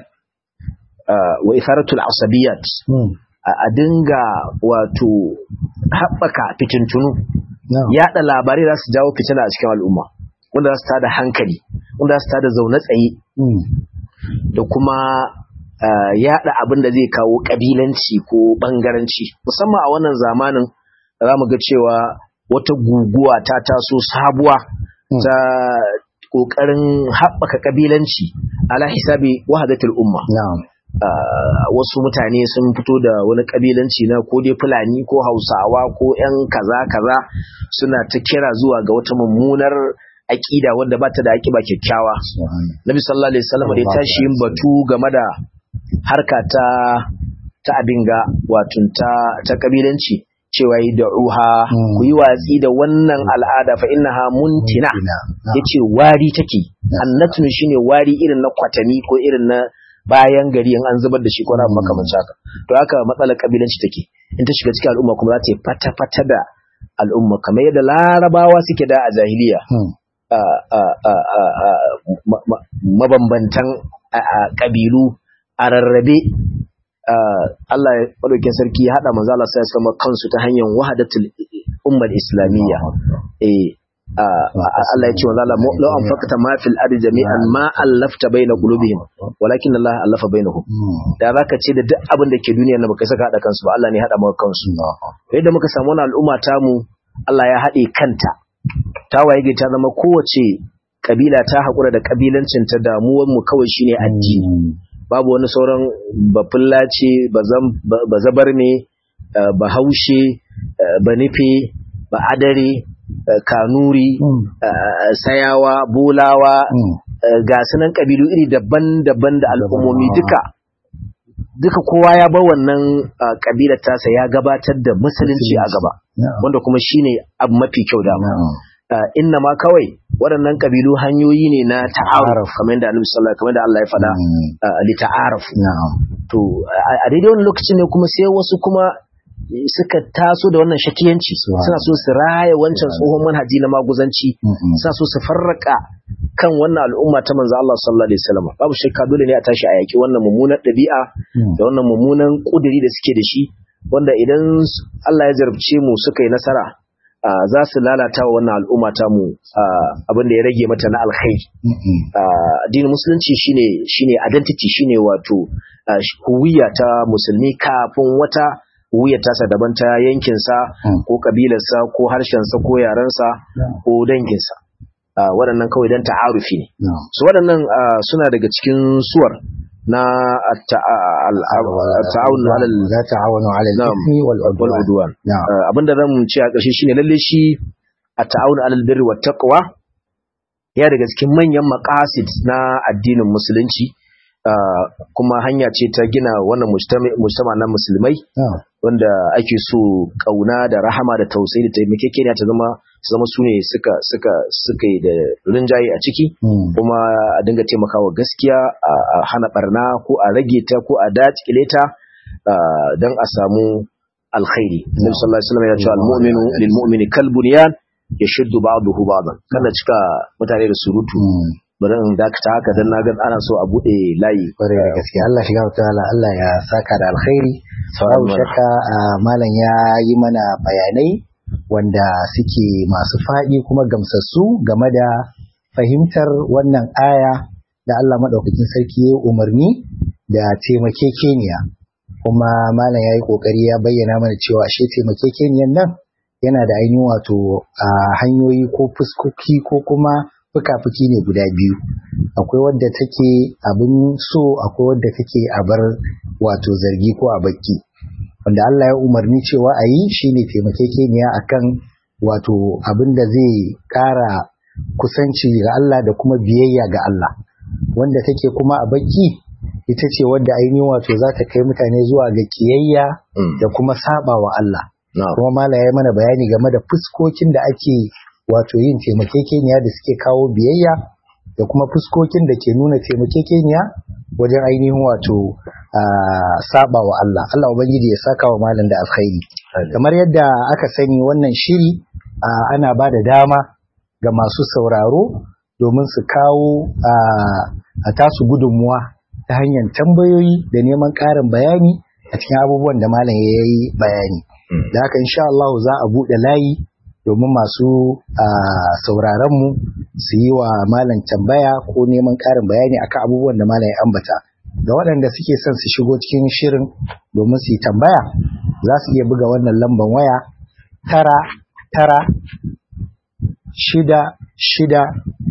uh, wa itharatul asabiyat Hmm. a a dinga wato haɓaka fitintunu na'am yaɗa labarai za su jawo fitina a cikin al'umma wanda za su tada hankali wanda za su tada zaune tsaye Hmm. da kuma ah, yaɗa abin da zai kawo ƙabilanci ko ɓangaranci musamman a wannan zamanin za mu ga cewa wata guguwa ta taso sabuwa Hmm. ta ƙoƙarin haɓaka ƙabilanci ala hisabi wahadatul umma na'am uh, wasu mutane sun fito da wani kabilanci na ko dai fulani ko hausawa ko 'yan kaza kaza suna ta kira zuwa ga wata mummunar aƙida wanda ba ta da aƙiba kyakkyawa subhanallah nabi sallallahu alaihi wasallam da ya tashi yin batu game da harka ta ta abinga wato ta ta kabilanci cewa yi da'uha Hmm. ku yi watsi da wannan al'ada fa innaha muntina Na'am. yace wari take annatun shine wari irin na kwatani ko irin na bayan gari in an zubar da shi ko na abu makamancin haka to haka matsalar kabilanci take in ta shiga cikin al'umma kuma za ta yi fata-fata da al'umma kamar yadda larabawa suke da a jahiliya Hmm. a- a- a- a- a- ma- ma- mabambantan a- a ƙabilu a rarrabe a, Allah ya ɗaukin sarki ya haɗa manzo Allah sai ya sama kansu ta hanyar wahadatul ummar islamiyya eh a, a- Allah ya ce wa Allah law anfaqta ma fil ardi jami'an ma allafta baina qulubihim walakin Allah allafa bainahum Hmm. da zaka ce da duk abin da ke duniya na baka saka hada kansu ba Allah ne ya hada maka kansu yadda muka samu wani al'umma tamu Allah ya haɗe kanta ta waye gari ta zama kowace kabila ta haƙura da kabilancin ta damuwar mu kawai shine addini Hmm. babu wani sauran bafullace bazabar ne bahaushe banife ba'adare eh, kanuri Hmm. eh, sayawa bolawa Hmm. eh, ga sunan kabilu iri daban-daban da al'ummomi duka duka kowa ya bar wannan ah, kabilar tasa ya gabatar da musulunci a gaba Na'am. wanda kuma shine abu mafi kyau da Na'am. inna ma kawai waɗannan kabilu hanyoyi ne na ta'aruf kamar yadda Annabi sallallahu kamar yadda Allah ya faɗa Hmm. ah, li ta'aruf Na'am. to a a daidai wani lokacin ne kuma sai wasu kuma suka taso da wannan shakiyanci Subhanallah. suna so su raya wancan tsohon manhaji na maguzanci Hmm. suna so su farraka kan wannan al'umma ta manzo Allah sallallahu alaihi wasallam babu shakka dole ne a tashi a yaki wannan mummunan ɗabi'a Hmm. da wannan mummunan kuduri da suke da shi wanda idan s- Allah ya jarabce mu suka yi nasara za su lalata wa wannan al'umma ta mu abin da ya rage mata na alkhairi addinin musulunci shine shine identity shine wato huwiya ta musulmi kafin wata huwiyar tasa daban ta yankinsa ko kabilarsa ko harshensa ko yarensa ko danginsa waɗannan kawai don ta'arufi ne su waɗannan suna daga cikin suwar na ta'awun alal la ta'awunu alal ithmi wal udwan abinda zan ce a ƙarshe shine lalle shi a ta'awun alal birri wat taqwa ya daga cikin manyan maqasid na addinin musulunci kuma hanya ce ta gina wannan mujtama na musulmai wanda ake so kauna da rahama da tausayi da taimakekeniya ta zama zama su ne suka suka suka yi da rinjaye a ciki kuma a dinga taimakawa gaskiya a hana barna ko a rage ta ko a dakile ta don a samu alkhairi Nabi sallallahu alaihi wasallam ya ce al-mu'minu lil mu'mini kal bunyan yashuddu ba'dahu ba'dan kana cika mutane da surutu bari in dakata haka dan naga ana so a bude layi kware da gaskiya Allah shiga ta'ala Allah ya saka da alkhairi babu shakka malam ya yi mana bayanai wanda suke masu faɗi kuma gamsassu game da fahimtar wannan aya da Allah maɗaukakin sarki ya umarni da taimakekeniya kuma malam ya yi ƙoƙari ya bayyana mana cewa ashe taimakekeniyan nan yana da ainihin wato hanyoyi ko fuskoki ko kuma fuka-fuki ne guda biyu akwai wadda take abin so akwai wadda take a bar wato zargi ko a bakki wanda Allah ya umarni cewa a yi shine taimakekeniya akan wato abin da zai ƙara kusanci ga Allah da kuma biyayya ga Allah wanda take kuma a bakki ita ce wadda ainihin wato za ta kai mutane zuwa ga kiyayya da kuma saba wa Allah kuma mala ya mana bayani game da fuskokin da ake wato yin taimakekeniya da suke kawo biyayya da kuma fuskokin da ke nuna taimakekeniya wajen ainihin wato saba wa Allah Allah ubangiji ya saka wa malam da alkhairi kamar yadda aka sani wannan shiri ana ba da dama ga masu sauraro domin su kawo a tasu gudunmuwa ta hanyar tambayoyi da neman ƙarin bayani a cikin abubuwan da malam ya yi bayani da haka insha Allah za a buɗe layi domin masu sauraronmu su yi wa malam tambaya ko neman ƙarin bayani akan abubuwan da malam ya ambata da waɗanda suke son su shigo cikin shirin domin su yi tambaya za su iya buga wannan lambar waya tara tara shida shida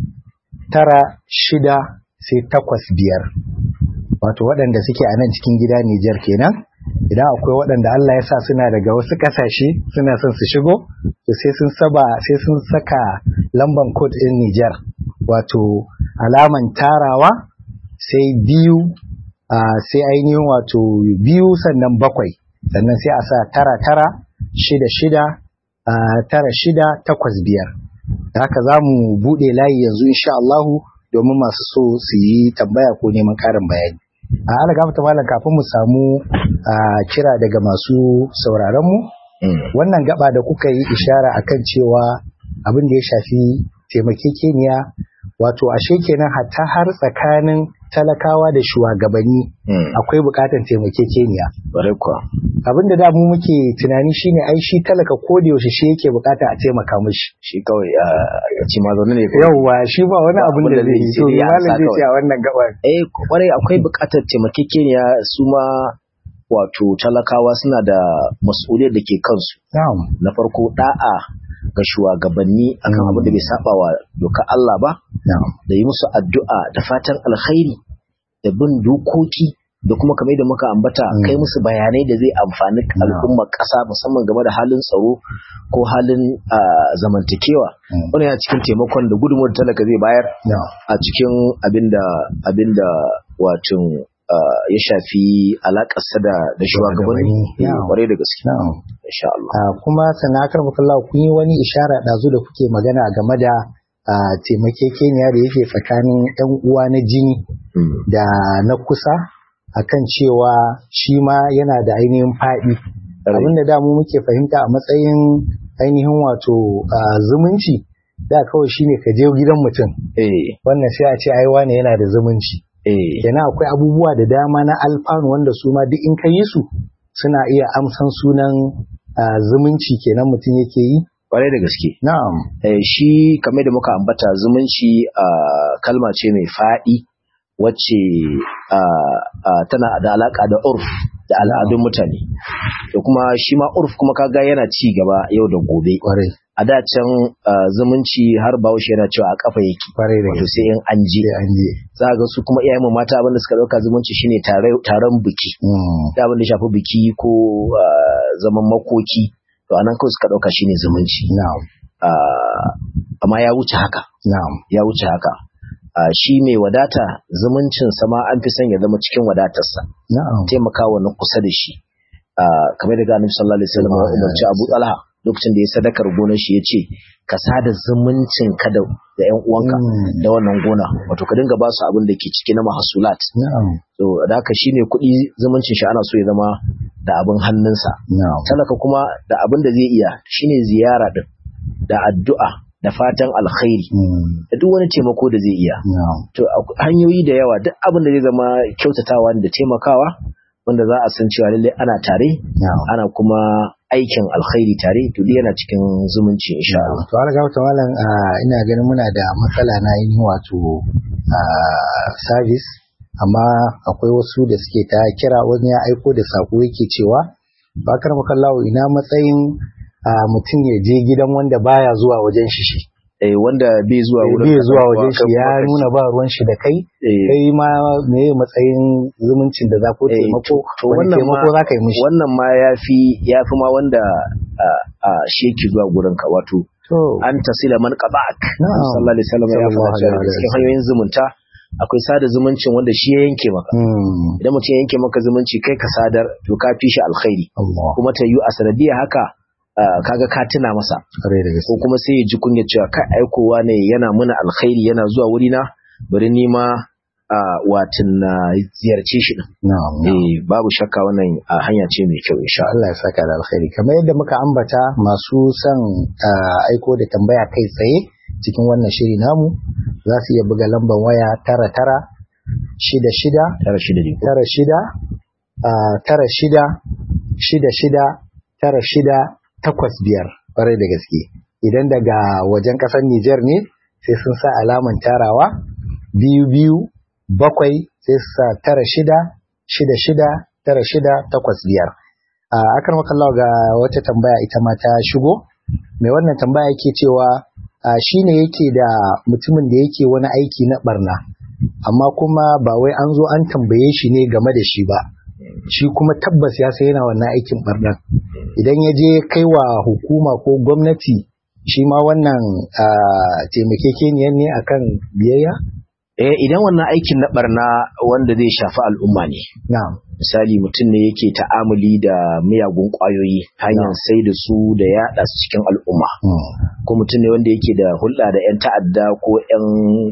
tara shida sai takwas biyar wato waɗanda suke a nan cikin gida Nijar kenan idan akwai waɗanda Allah ya sa suna daga wasu ƙasashe suna son su shigo to sai sun saba sai sun saka lamban code ɗin Nijar wato alaman tarawa sai biyu sai ainihin wato biyu sannan bakwai sannan sai a sa tara tara shida shida tara shida takwas biyar da haka za mu buɗe layi yanzu insha Allahu domin masu so su yi tambaya ko neman ƙarin bayani a ala gafata malam kafin mu samu kira daga masu sauraronmu wannan gaba da kuka yi ishara akan cewa abin da ya shafi taimakekeniya wato ashe kenan hatta har tsakanin talakawa da shugabanni akwai bukatar taimakekeniya abin da da mu muke tunani shine ai shi talaka ko da yaushe shi yake bukata a taimaka mishi shi kawai a ci ma zaune ne yawwa shi ba wani abin da zai yi to malam zai ce a wannan gabar eh kwarai akwai bukatar taimakekeniya su ma wato talakawa suna da mas'uliyar da ke kansu na farko da'a ga shugabanni akan abin da bai saba wa doka Allah ba da yi musu addu'a da fatan alkhairi da bin dokoki da kuma kamar da muka ambata kai musu bayanai da zai amfani al'ummar ƙasa musamman game da halin tsaro ko halin zamantakewa wani yana cikin taimakon da gudunmuwar talaka zai bayar a cikin abinda abinda wacin ya shafi alakarsa da da shugabanni kwarai da gaske insha Allah kuma sanakar mukallahu kun yi wani ishara dazu da kuke magana game da taimakekeniya da yake tsakanin yan uwa na jini da na kusa akan cewa shi ma yana da ainihin faɗi abinda da mu muke fahimta a matsayin ainihin wato zumunci da kawai shine ka je gidan mutum wannan sai a ce ai wane yana da zumunci kenan akwai abubuwa da dama na alfanu wanda su ma duk in ka yi su suna iya amsan sunan zumunci kenan mutum yake yi kwarai da gaske na'am Eh, shi kamar da muka ambata zumunci ah, kalma ce mai faɗi wacce ah, ah, tana da alaka da urf da al'adun mutane da kuma shi ma urf kuma kaga yana ci gaba yau da gobe kwarai a da can ah, zumunci har bahaushe yana cewa a kafa yake kwarai da wato gaske sai in an je sai an je za ga su kuma iyayen mu mata abinda suka dauka zumunci shine tare- taron biki Mm, da abin da shafi biki ko ah, zaman makoki to anan kawai suka dauka shine zumunci na'am Ah, amma ya wuce haka na'am ya wuce haka Ah, shi mai wadata zumuncin sama an fi son ya zama cikin wadatarsa na'am taimakawa na kusa da shi Ah, kamar da ganin sallallahu alaihi wasallam ya umarci Abu Talha lokacin da ya sadakar gonar shi yace ka sada zumuncin ka da da ƴan uwanka Mm, da wannan gona wato ka dinga ba su abin da ke ciki na mahasulat na'am to da haka shi mai kuɗi zumuncin shi ana so ya zama da abin hannunsa na'am talaka kuma da abin da zai iya shine ziyara din da addu'a da fatan alkhairi Mm, da duk wani taimako da zai iya na'am to akwai hanyoyi da yawa duk abin da zai zama kyautatawa da taimakawa wanda za a san cewa lallai ana tare na'am ana kuma aikin alkhairi tare to duk yana cikin zumunci insha Allah to har ga wata malam ah, ina ganin muna da matsala na yin wato ah, service amma akwai wasu da suke ta kira wani ya aiko da sako yake cewa bakar makallawo ina matsayin ah, mutum ya je gidan wanda baya zuwa wajen shi shi eh wanda bai zuwa wurin bai ka zuwa dan wajen uwa, shi kai ya kuma ka nuna ba ruwan shi da kai eh, kai ma me matsayin zumuncin da za ko Eh, taimako to wani wannan taimako ma- za ka yi mishi wannan ma yafi yafi ma wanda a a shi yake zuwa gurin ka wato to an tasila man qaba'ak Na'am. sallallahu alaihi wasallam ya Sallallahu faɗa cewa alaihi daga cikin wasallam. hanyoyin zumunta akwai sada zumuncin wanda shi ya yanke maka hmm, idan mutum ya yanke maka zumunci kai ka sadar to ka fi shi alkhairi Allah kuma ta yi a sanadiyar haka ah, kaga ka tuna masa kare da gaske ko kuma sai ya ji kunya cewa kai aikowa ne yana muna alkhairi yana zuwa wurina bari ni ma ah, watin na ziyarce shi din na'am na'am. eh babu shakka wannan ah, hanya ce mai kyau insha Allah Allah ya saka da alkhairi kamar yadda muka ambata masu son ah, aiko da tambaya kai tsaye cikin wannan shiri namu za su iya buga lambar waya tara tara shida shida tara shi da riko tara shida ah, tara shida shida shida tara shida takwas biyar ƙwarai da gaske idan daga wajen ƙasar Nijar ne sai sun sa alaman tarawa biyu biyu bakwai sai su sa tara shida shida shida tara shida takwas biyar a akar makallawa ga wata tambaya ita ma ta shigo mai wannan tambaya yake cewa a shine yake da mutumin da yake wani aiki na barna amma kuma ba wai an zo an tambaye shi ne game da shi ba shi kuma tabbas ya sai yana wannan aikin barnan idan ya je kai wa hukuma ko gwamnati shi ma wannan ah, taimakekeniyar ne akan biyayya eh idan wannan aikin na barna wanda zai shafi al'umma ne na'am misali mutum ne yake ta'amuli da miyagun ƙwayoyi hanyar sai da su da yaɗa su cikin al'umma Hmm. ko mutum ne wanda yake da hulɗa da 'yan ta'adda ko 'yan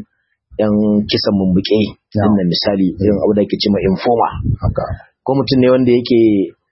'yan kisan mumbuke Yeah. din nan misali irin abu da ake cewa informa haka ko mutum ne wanda yake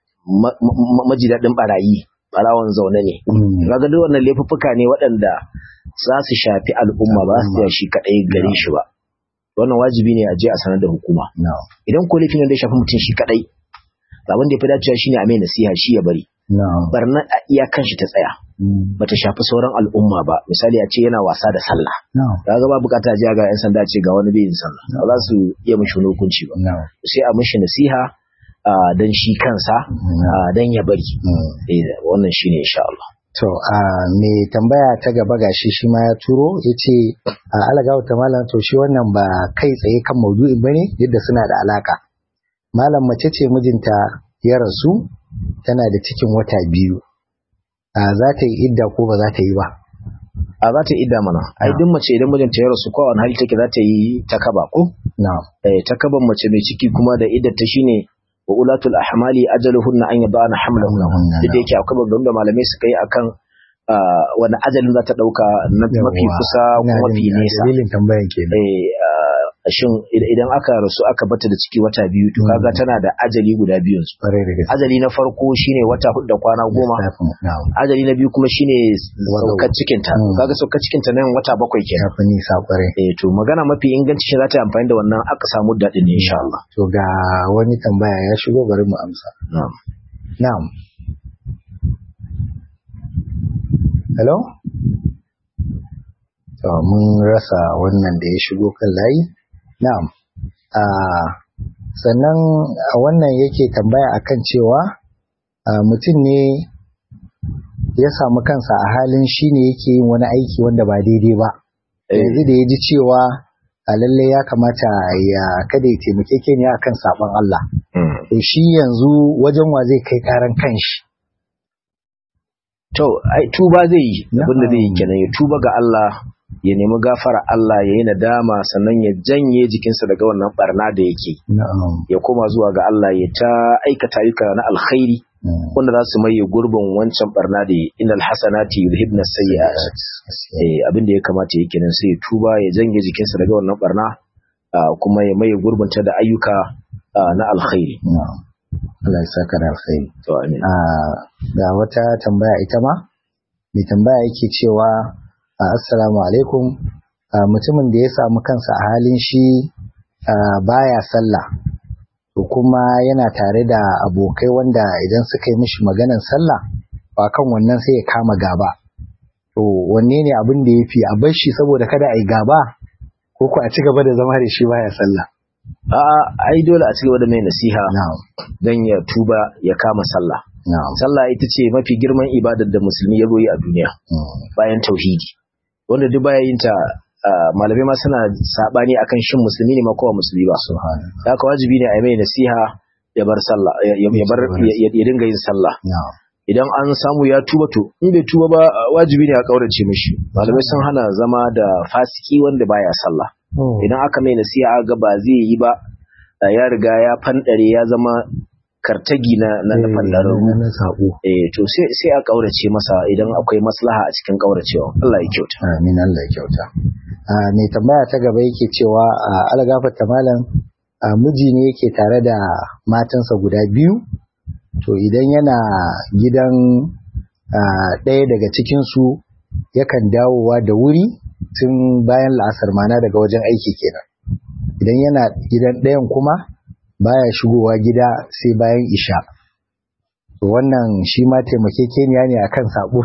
ma- ma- maji daɗin barayi barawan zaune ne Hmm. kaga duk wannan laifuffuka ne waɗanda za su shafi al'umma ba su tsaya shi kaɗai gare shi ba wannan wajibi ne a je a sanar da hukuma na'am idan ko laifin da ya shafi mutum shi kaɗai abin da ya fi dacewa shine a mai nasiha shi ya bari na'am barna a iyakan shi ta tsaya Hmm. bata shafi sauran al'umma ba misali a ce yana wasa da sallah na'am kaga ba bukata ji ga yan sanda ce ga wani bai yin sallah ba za su iya mishi wani hukunci ba na'am sai a mishi nasiha ah, dan shi kansa ah, dan ya bari Hmm. eh wannan shine insha Allah To, a me tambaya ta gaba gashi shi ma ya turo ya ce, a alagawa ta malam to shi wannan ba kai tsaye kan maudu'in ba ne yadda suna da alaka. Malam mace ce mijinta ya rasu tana da cikin wata biyu. A za ta yi idda ko ba za ta yi ba? a za ta idda mana ai duk mace idan mijinta ya rasu ko a wani hali take za ta yi takaba ko Na. eh takaban mace mai ciki kuma da iddar ta shine wa ulatul ahmali ajaluhunna an yadana hamlahunna Hamlahunna, duk da yake akwai babban da malamai suka yi akan ah, wani ajalin za ta dauka na mafi Yawwa. kusa ko Ina mafi jin nesa Dalilin tambayan kenan. eh ah, shin id- idan aka rasu aka bata da ciki wata biyu to kaga tana da ajali guda biyun su Kwarai da gaske. ajali na farko shine wata hudu da kwana goma Lissafin, na'am. ajali na biyu kuma shine Wazo. saukar cikinta Mm. kaga saukar cikinta nan wata bakwai kenan Ya fi nisa kwarai. eh to magana mafi inganci shi za ta yi amfani da wannan aka samu daɗin ne insha Allah To ga wani tambaya ya shigo bari mu amsa. na'am Na'am. hello to mun rasa wannan da ya shigo kan layi na'am a sannan wannan yake tambaya akan cewa mutum ne ya samu kansa a halin shi ne yake yin wani aiki wanda ba daidai ba yanzu da ya ji cewa a lalle ya kamata ya kada ya taimake ke ne akan saban Allah to shi yanzu wajen wa zai kai karan kanshi to ai tuba zai yi abin da zai yi kenan ya tuba ga Allah ya nemi gafara Allah ya yi nadama sannan ya janye jikinsa daga wannan barna da yake ya koma zuwa ga Allah ya ta aikata ayyuka na alkhairi wanda za su maye gurbin wancan barna da innal hasanati yuzhibna sayyi'at eh abin da ya kamata yake nan sai ya tuba ya janye jikinsa daga wannan barna kuma ya maye gurbin ta da ayyuka na alkhairi Allah ya saka da alkhairi to amin ga wata tambaya ita ma mai tambaya yake cewa assalamu alaikum mutumin da ya samu kansa a halin shi baya sallah to kuma yana tare da abokai wanda idan suka yi mishi maganan sallah ba kan wannan sai ya kama gaba to wanne ne abin da ya fi a bar shi saboda kada a yi gaba ko ku a ci gaba da zama da shi baya sallah a'a ai dole a ci gaba da mai nasiha don ya tuba ya kama sallah sallah ita ce mafi girman ibadar da musulmi ya yi a duniya bayan tauhidi wanda duk baya yin ta malamai ma suna sabani akan shin musulmi ne ma kowa musulmi ba da haka wajibi ne a yi mai nasiha ya bar sallah ya bar ya dinga yin sallah idan an samu ya tuba to in bai tuba ba wajibi ne a kaurace mishi malamai sun hana zama da fasiki wanda baya sallah idan aka mai nasiha ga ba zai yi ba ya riga ya fandare ya zama kartagi na na fandararru eh to sai sai a kaurace masa idan akwai maslaha a cikin kauracewa Allah ya kyauta amin Allah ya kyauta mai tambaya ta gaba yake cewa algafata malam miji ne yake tare da matansa guda biyu to idan yana gidan ɗaya daga cikinsu yakan dawowa da wuri tun bayan la'asar mana daga wajen aiki kenan idan yana gidan ɗayan kuma baya shigowa gida sai bayan isha wannan shi ma taimakekeniya ne akan sabo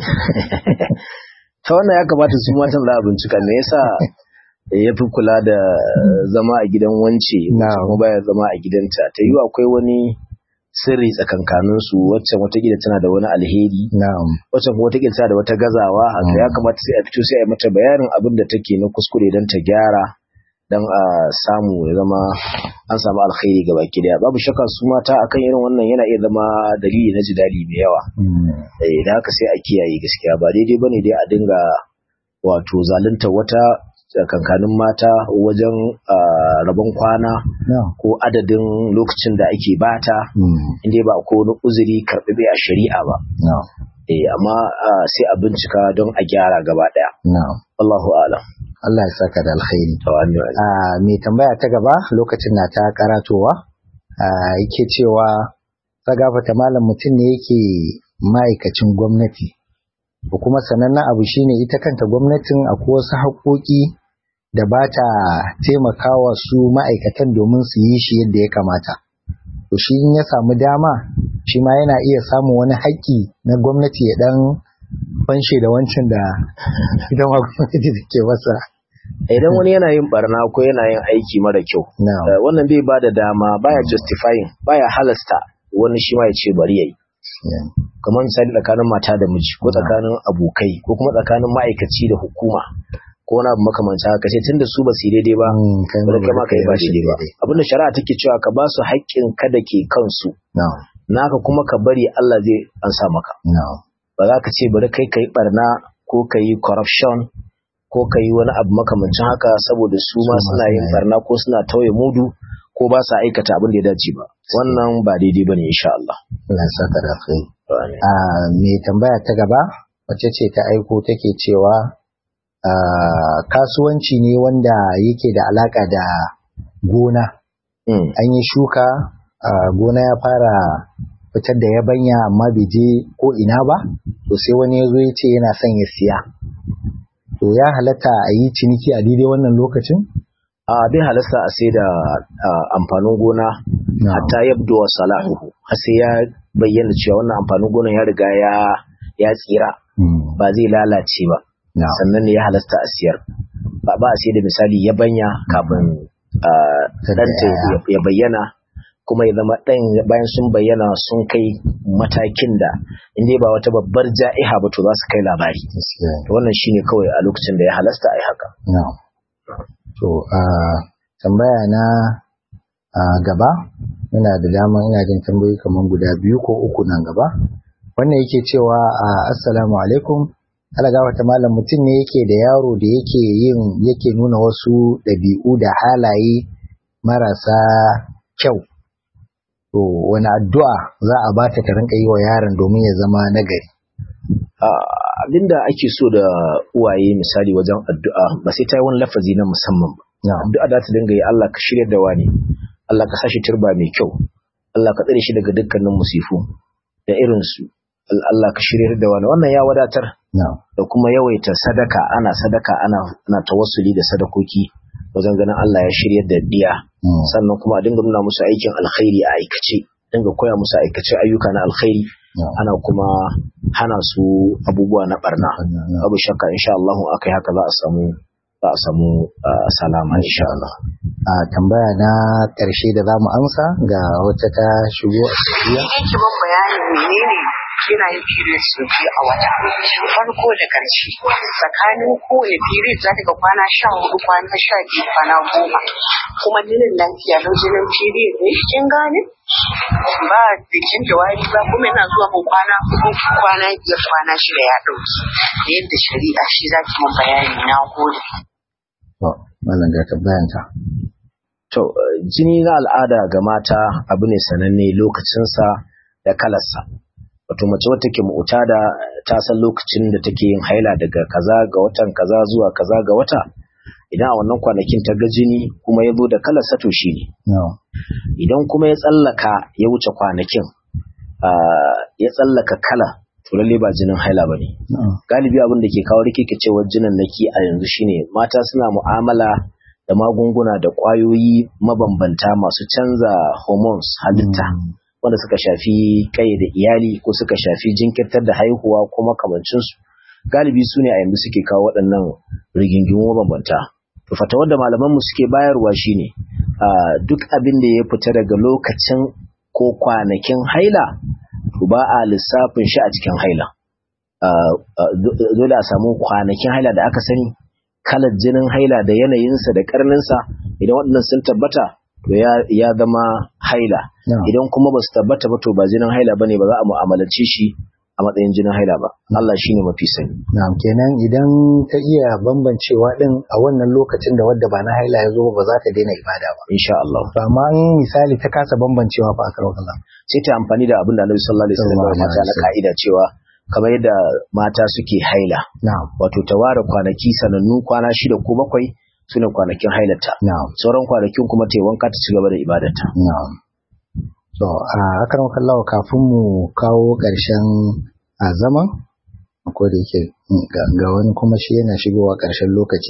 ta wannan ya kamata su matan za a bincika me yasa ya fi kula da zama a gidan wance kuma baya zama a gidanta ta yi akwai wani sirri tsakankanin su waccan watakila tana da wani alheri waccan kuma watakila tana da wata gazawa haka ya kamata sai a fito sai a yi mata bayanin abin da take na kuskure don ta gyara don a samu ya zama an samu alkhairi ga baki daya babu shakka su mata akan irin wannan yana iya zama dalili na jidali mai yawa eh da haka sai a kiyaye gaskiya ba daidai bane dai a dinga wato zalunta wata kankanin mata wajen rabon kwana ko adadin lokacin da ake bata inda ba ko wani uzuri karɓi a shari'a ba eh amma sai a bincika don a gyara gaba daya Allahu a'lam Allah ya saka da alkhairi. mai tambaya ta gaba lokacin na ta karatowa yake cewa gafata malam mutum ne yake ma'aikacin gwamnati. kuma sanannen abu shine ita kanta gwamnatin akwai wasu haƙoƙi da ba ta taimakawa su ma'aikatan domin su yi shi yadda ya kamata. To shi in ya samu dama shi ma yana iya samun wani haƙƙi na gwamnati ya ɗan fanshe da wancan da ita ma gwamnati da ke masa. Idan wani yana yin barna ko yana yin aiki mara kyau, wannan bai ba da dama baya justifying baya halasta wani shi ma ya ce bari yayi. Kamar misali tsakanin mata da miji ko tsakanin abokai ko kuma tsakanin ma'aikaci da hukuma ko wani abu makamanta haka sai tunda su ba su daidai ba bari kai ma kai ba shi daidai ba abinda shari'a take cewa ka ba su haƙƙin ka da ke kansu naka kuma ka bari Allah zai ansa maka ba za ka ce bari kai ka yi barna ko ka yi corruption ko ka yi wani abu makamancin haka saboda su ma suna yin barna ko suna tauye mudu ko ba sa aikata abin da ya dace ba wannan ba daidai bane insha Allah Allah ya saka da kai a me tambaya ta gaba wacce ce ta aiko take cewa kasuwanci ne wanda yake da alaka da gona an yi shuka gona ya fara fitar da yabanya amma bai je ko ina ba to sai wani ya zo ya ce yana son ya siya to ya halatta a yi ciniki a daidai wannan lokacin a bai halasta a sai da amfanin gona hatta yabdo wa salahu har sai ya bayyana cewa wannan amfanin gona ya riga ya ya tsira ba zai lalace ba na'am sannan ne ya halasta a siyar ba ba a sai da misali ya banya kafin ah, Tadda ɗanta yaya. ya- ya bayyana kuma ya zama ɗan bayan sun bayyana sun kai matakin da inda ba wata babbar ja'iha ba to za su kai labari gaskiya ne. to wannan shine kawai a lokacin da ya halasta a yi haka na'am to a tambaya na a gaba ina da dama ina jin tambayoyi kamar guda biyu ko uku nan gaba wannan yake cewa a assalamu alaikum alaga wata malam mutum ne yake da yaro da yake yin yake nuna wasu ɗabi'u da halaye marasa kyau to wani addu'a za a bata ta rinka yi wa yaron domin ya zama nagari Ah, abinda ake so da uwaye misali wajen addu'a ba sai ta yi wani lafazi na musamman ba na'am addu'a za ta dinga yi Allah ka shirya da wani Allah ka sashi turba mai kyau Allah ka tsare shi daga dukkanin musifu da irinsu Allah ka shirya da wani wannan ya wadatar na'am da kuma yawaita sadaka ana sadaka ana ana tawassuli da sadakoki wajen ganin Allah ya shirya da diya mm, sannan kuma a dinga nuna musu aikin alkhairi a aikace dinga koya musu aikace ayyuka na alkhairi na'am ana kuma hana su abubuwa na barna na'am. babu shakka insha Allah akai haka za a samu za a samu ah, salama insha Allah a tambaya na ƙarshe da za mu amsa ga wata ta shigo a tafiya yake ban bayanin menene yana yin period sau biyu a wata farko da ƙarshe tsakanin kowane period za ta ga kwana sha hudu kwana sha biyu kwana goma kuma jinin lafiya lau jinin period ne kin gane ba jikin jawabi ba kuma yana zuwa mun kwana hudu kwana biyar kwana shida ya ɗauki da yadda shari'a shi za ki mun bayani na gode to mallan ga tambayanta to eh, jini na al'ada ga mata abu ne sananne lokacinsa da kalarsa wato mace wata ke mu'tada ta san lokacin da take yin haila daga kaza ga watan kaza zuwa kaza ga wata idan a wannan kwanakin ta ga jini kuma ya zo da kalarsa to shi ne no idan kuma ya tsallaka ya wuce kwanakin ah, ya tsallaka kala to lalle ba jinin haila ba ne no galibi abin da ke kawo rikicewar jinin naki a yanzu shine mata suna mu'amala da magunguna da ƙwayoyi mabambanta masu canza hormones halitta wanda suka shafi kai da iyali ko suka shafi jinkirtar da haihuwa ko makamancinsu galibi su ne a yanzu suke kawo waɗannan rigingimu mabambanta to fatawar da malamanmu suke bayarwa shine ah, duk abin da ya fita daga lokacin ko kwanakin haila to ba a lissafin shi a cikin haila ah, ah, do- dole a samu kwanakin haila da aka sani kalar jinin haila da yanayinsa da karninsa idan waɗannan sun tabbata to ya, ya zama haila no idan kuma ba su tabbata ba to ba jinin haila bane ba za a mu'amalace shi a matsayin jinin haila ba Allah shine mafi sani na'am kenan idan ta iya bambancewa din a wannan lokacin da wadda ba na haila ya zo ba za ta daina ibada ba insha Allah to amma in misali ta kasa bambancewa fa aka rawa sai ta amfani da abin da Annabi sallallahu alaihi wasallam ya Sallallahu mata na alaihi ka'ida cewa kamar yadda mata suke haila na'am wato ta ware kwanaki sanannu kwana shida ko bakwai sune kwanakin hailata na'am sauran kwanakin kuma ta yi wanka ta ci gaba da ibadarta na'am to a akan kallawa kafin mu kawo ƙarshen a zaman ko da yake mm, ga ga wani kuma shi yana shigowa ƙarshen lokaci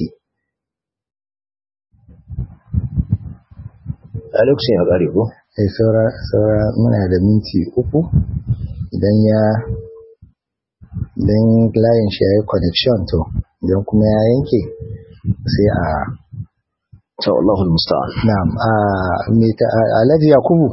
a lokacin ya kare ko sai saura saura muna da minti uku idan ya idan layin shi ya yi connection to idan kuma ya yanke sai a to Allahul musta'an na'am a me ta a- Alhaji Yakubu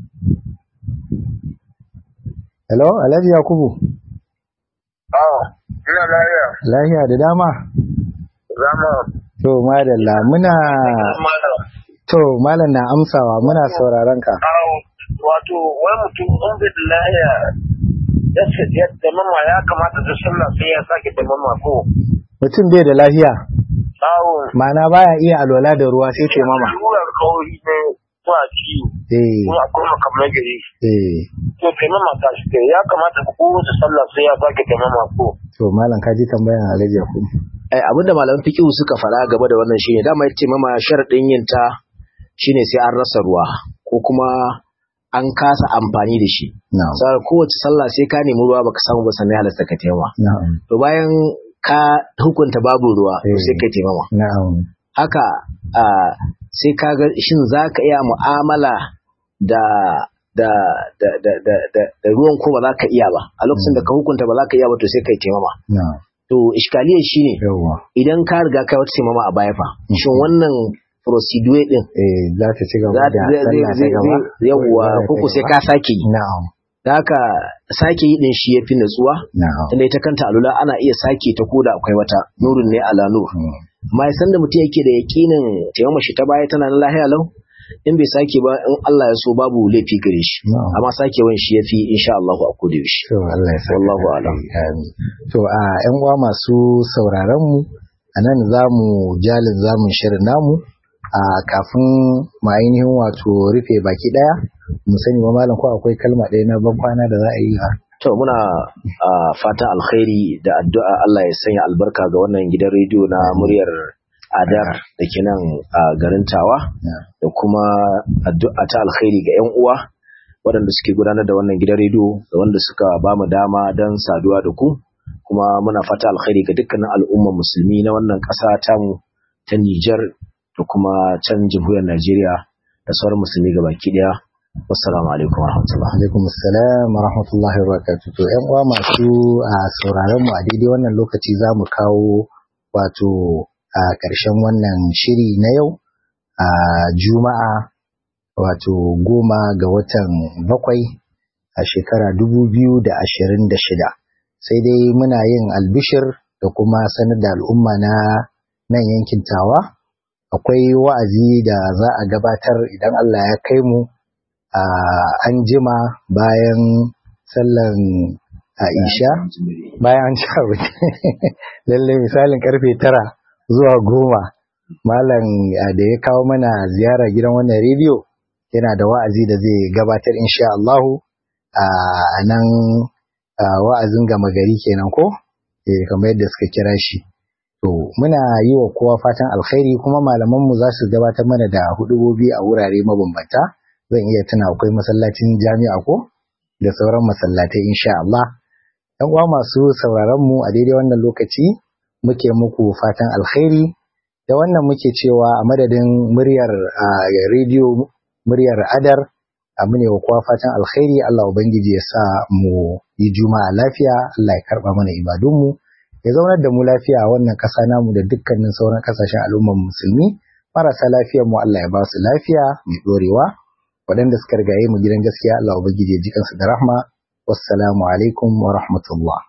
Hello Alhaji Yakubu Awa, ina lafiya. lafiya da dama Zama to madalla muna mala. to malam na amsawa muna sauraron ka Awo, wato wai mutum in bai da lafiya ya ce ya tamama ya kamata da sallah sai ya sake tamama ko. mutum bai da lafiya Awo, ma'ana baya iya alwala da ruwa sai ce mama Rurar kauri ne ko a ciwo eh kuma akwai makamai gari. eh To tamama ta shi kai ya kamata ko wace sallah sai ya sake tamama ko. to malam ka ji tambayan Alhaji Yakubu eh abinda malaman fiqh suka fara gaba da wannan shine dama yace mama sharadin yin ta shine sai an rasa ruwa ko kuma an kasa amfani da shi na'am sai kowace sallah sai ka nemi ruwa baka samu ba sannan ya halasta ka taimama na'am to bayan ka hukunta babu ruwa to Eh. sai ka taimama na'am haka ah, sai ka ga shin zaka iya mu'amala da da da da da da, da ruwan ko ba za ka iya ba a lokacin da ka hukunta ba za ka iya ba to sai kai taimama na'am to iskaliyar shine yawa idan ka riga kai wata taimama a baya fa shin wannan procedure din eh za ta ci gaba za da ta zai sallah ta zai gaba zai yawwa ko ko sai ka sake yi na'am da haka sake yi din shi yafi natsuwa na'am tunda ita kanta alula ana iya sake ta koda akwai wata nurun ne ala nur Mm. amma ya san da mutum yake da yakinin taimama shi ta baya tana nan lahiya lau in bai sake ba in Allah ya so babu laifi gare shi Na'am. amma sakewan shi yafi insha Allah a koda yaushe To Allah ya saka Wallahu da a'lam. alheri. Amin. To a ƴan uwa masu sauraron mu a nan za mu jalin zamun shirin namu a kafin mu ainihin wato rufe baki daya mu sani ba malam ko akwai kalma ɗaya na ban kwana da za a yi ha To muna a fata alkhairi da addu'a Allah ya sanya albarka ga wannan gidan rediyo na muryar Adar da ke nan a garin Tawa da kuma addu'a ta alkhairi ga 'yan uwa waɗanda suke gudanar da wannan gidan rediyo da wanda suka ba mu dama don saduwa da ku kuma muna fata alkhairi ga dukkanin al'ummar musulmi na wannan ƙasa tamu ta Nijar da kuma can jamhuriyar Najeriya da sauran musulmi gabaki ɗaya. Wassalamu alaikum warahmatullahi. alaikum assalam wa rahmatullahi wa barakatuh to ƴan uwa masu a sauraron mu a daidai wannan lokaci za mu kawo wato a ƙarshen wannan shiri na yau a juma'a wato goma ga watan bakwai a shekara dubu biyu da ashirin da shida sai dai muna yin albishir da kuma sanar da al'umma na nan yankin tawa akwai wa'azi da za a gabatar idan Allah ya kai mu a an jima bayan sallan Aisha bayan an ci abinci lalle misalin karfe tara zuwa goma malam ah, da ya kawo mana ziyara gidan wannan rediyo yana da wa'azi da zai gabatar insha Allahu a nan ah, wa'azin gama gari kenan ko eh kamar yadda suka kira shi to muna yi wa kowa fatan alkhairi kuma malaman mu za su gabatar mana da hudubobi a wurare mabambanta zan iya tuna akwai masallacin jami'a ko da sauran masallatai insha Allah ‘yan uwa masu sauraron mu a daidai wannan lokaci muke muku fatan alkhairi da wannan muke cewa a madadin muryar a rediyo muryar adar a mune wa kowa fatan alkhairi Allah ubangiji ya sa mu yi juma'a lafiya Allah ya karba mana ibadunmu ya zaunar da mu lafiya a wannan ƙasa namu da dukkanin sauran ƙasashen al'ummar musulmi marasa lafiyar mu Allah ya ba su lafiya mai ɗorewa waɗanda suka rigaye mu gidan gaskiya Allah ubangiji ya ji kansu da rahma wassalamu alaikum wa rahmatullah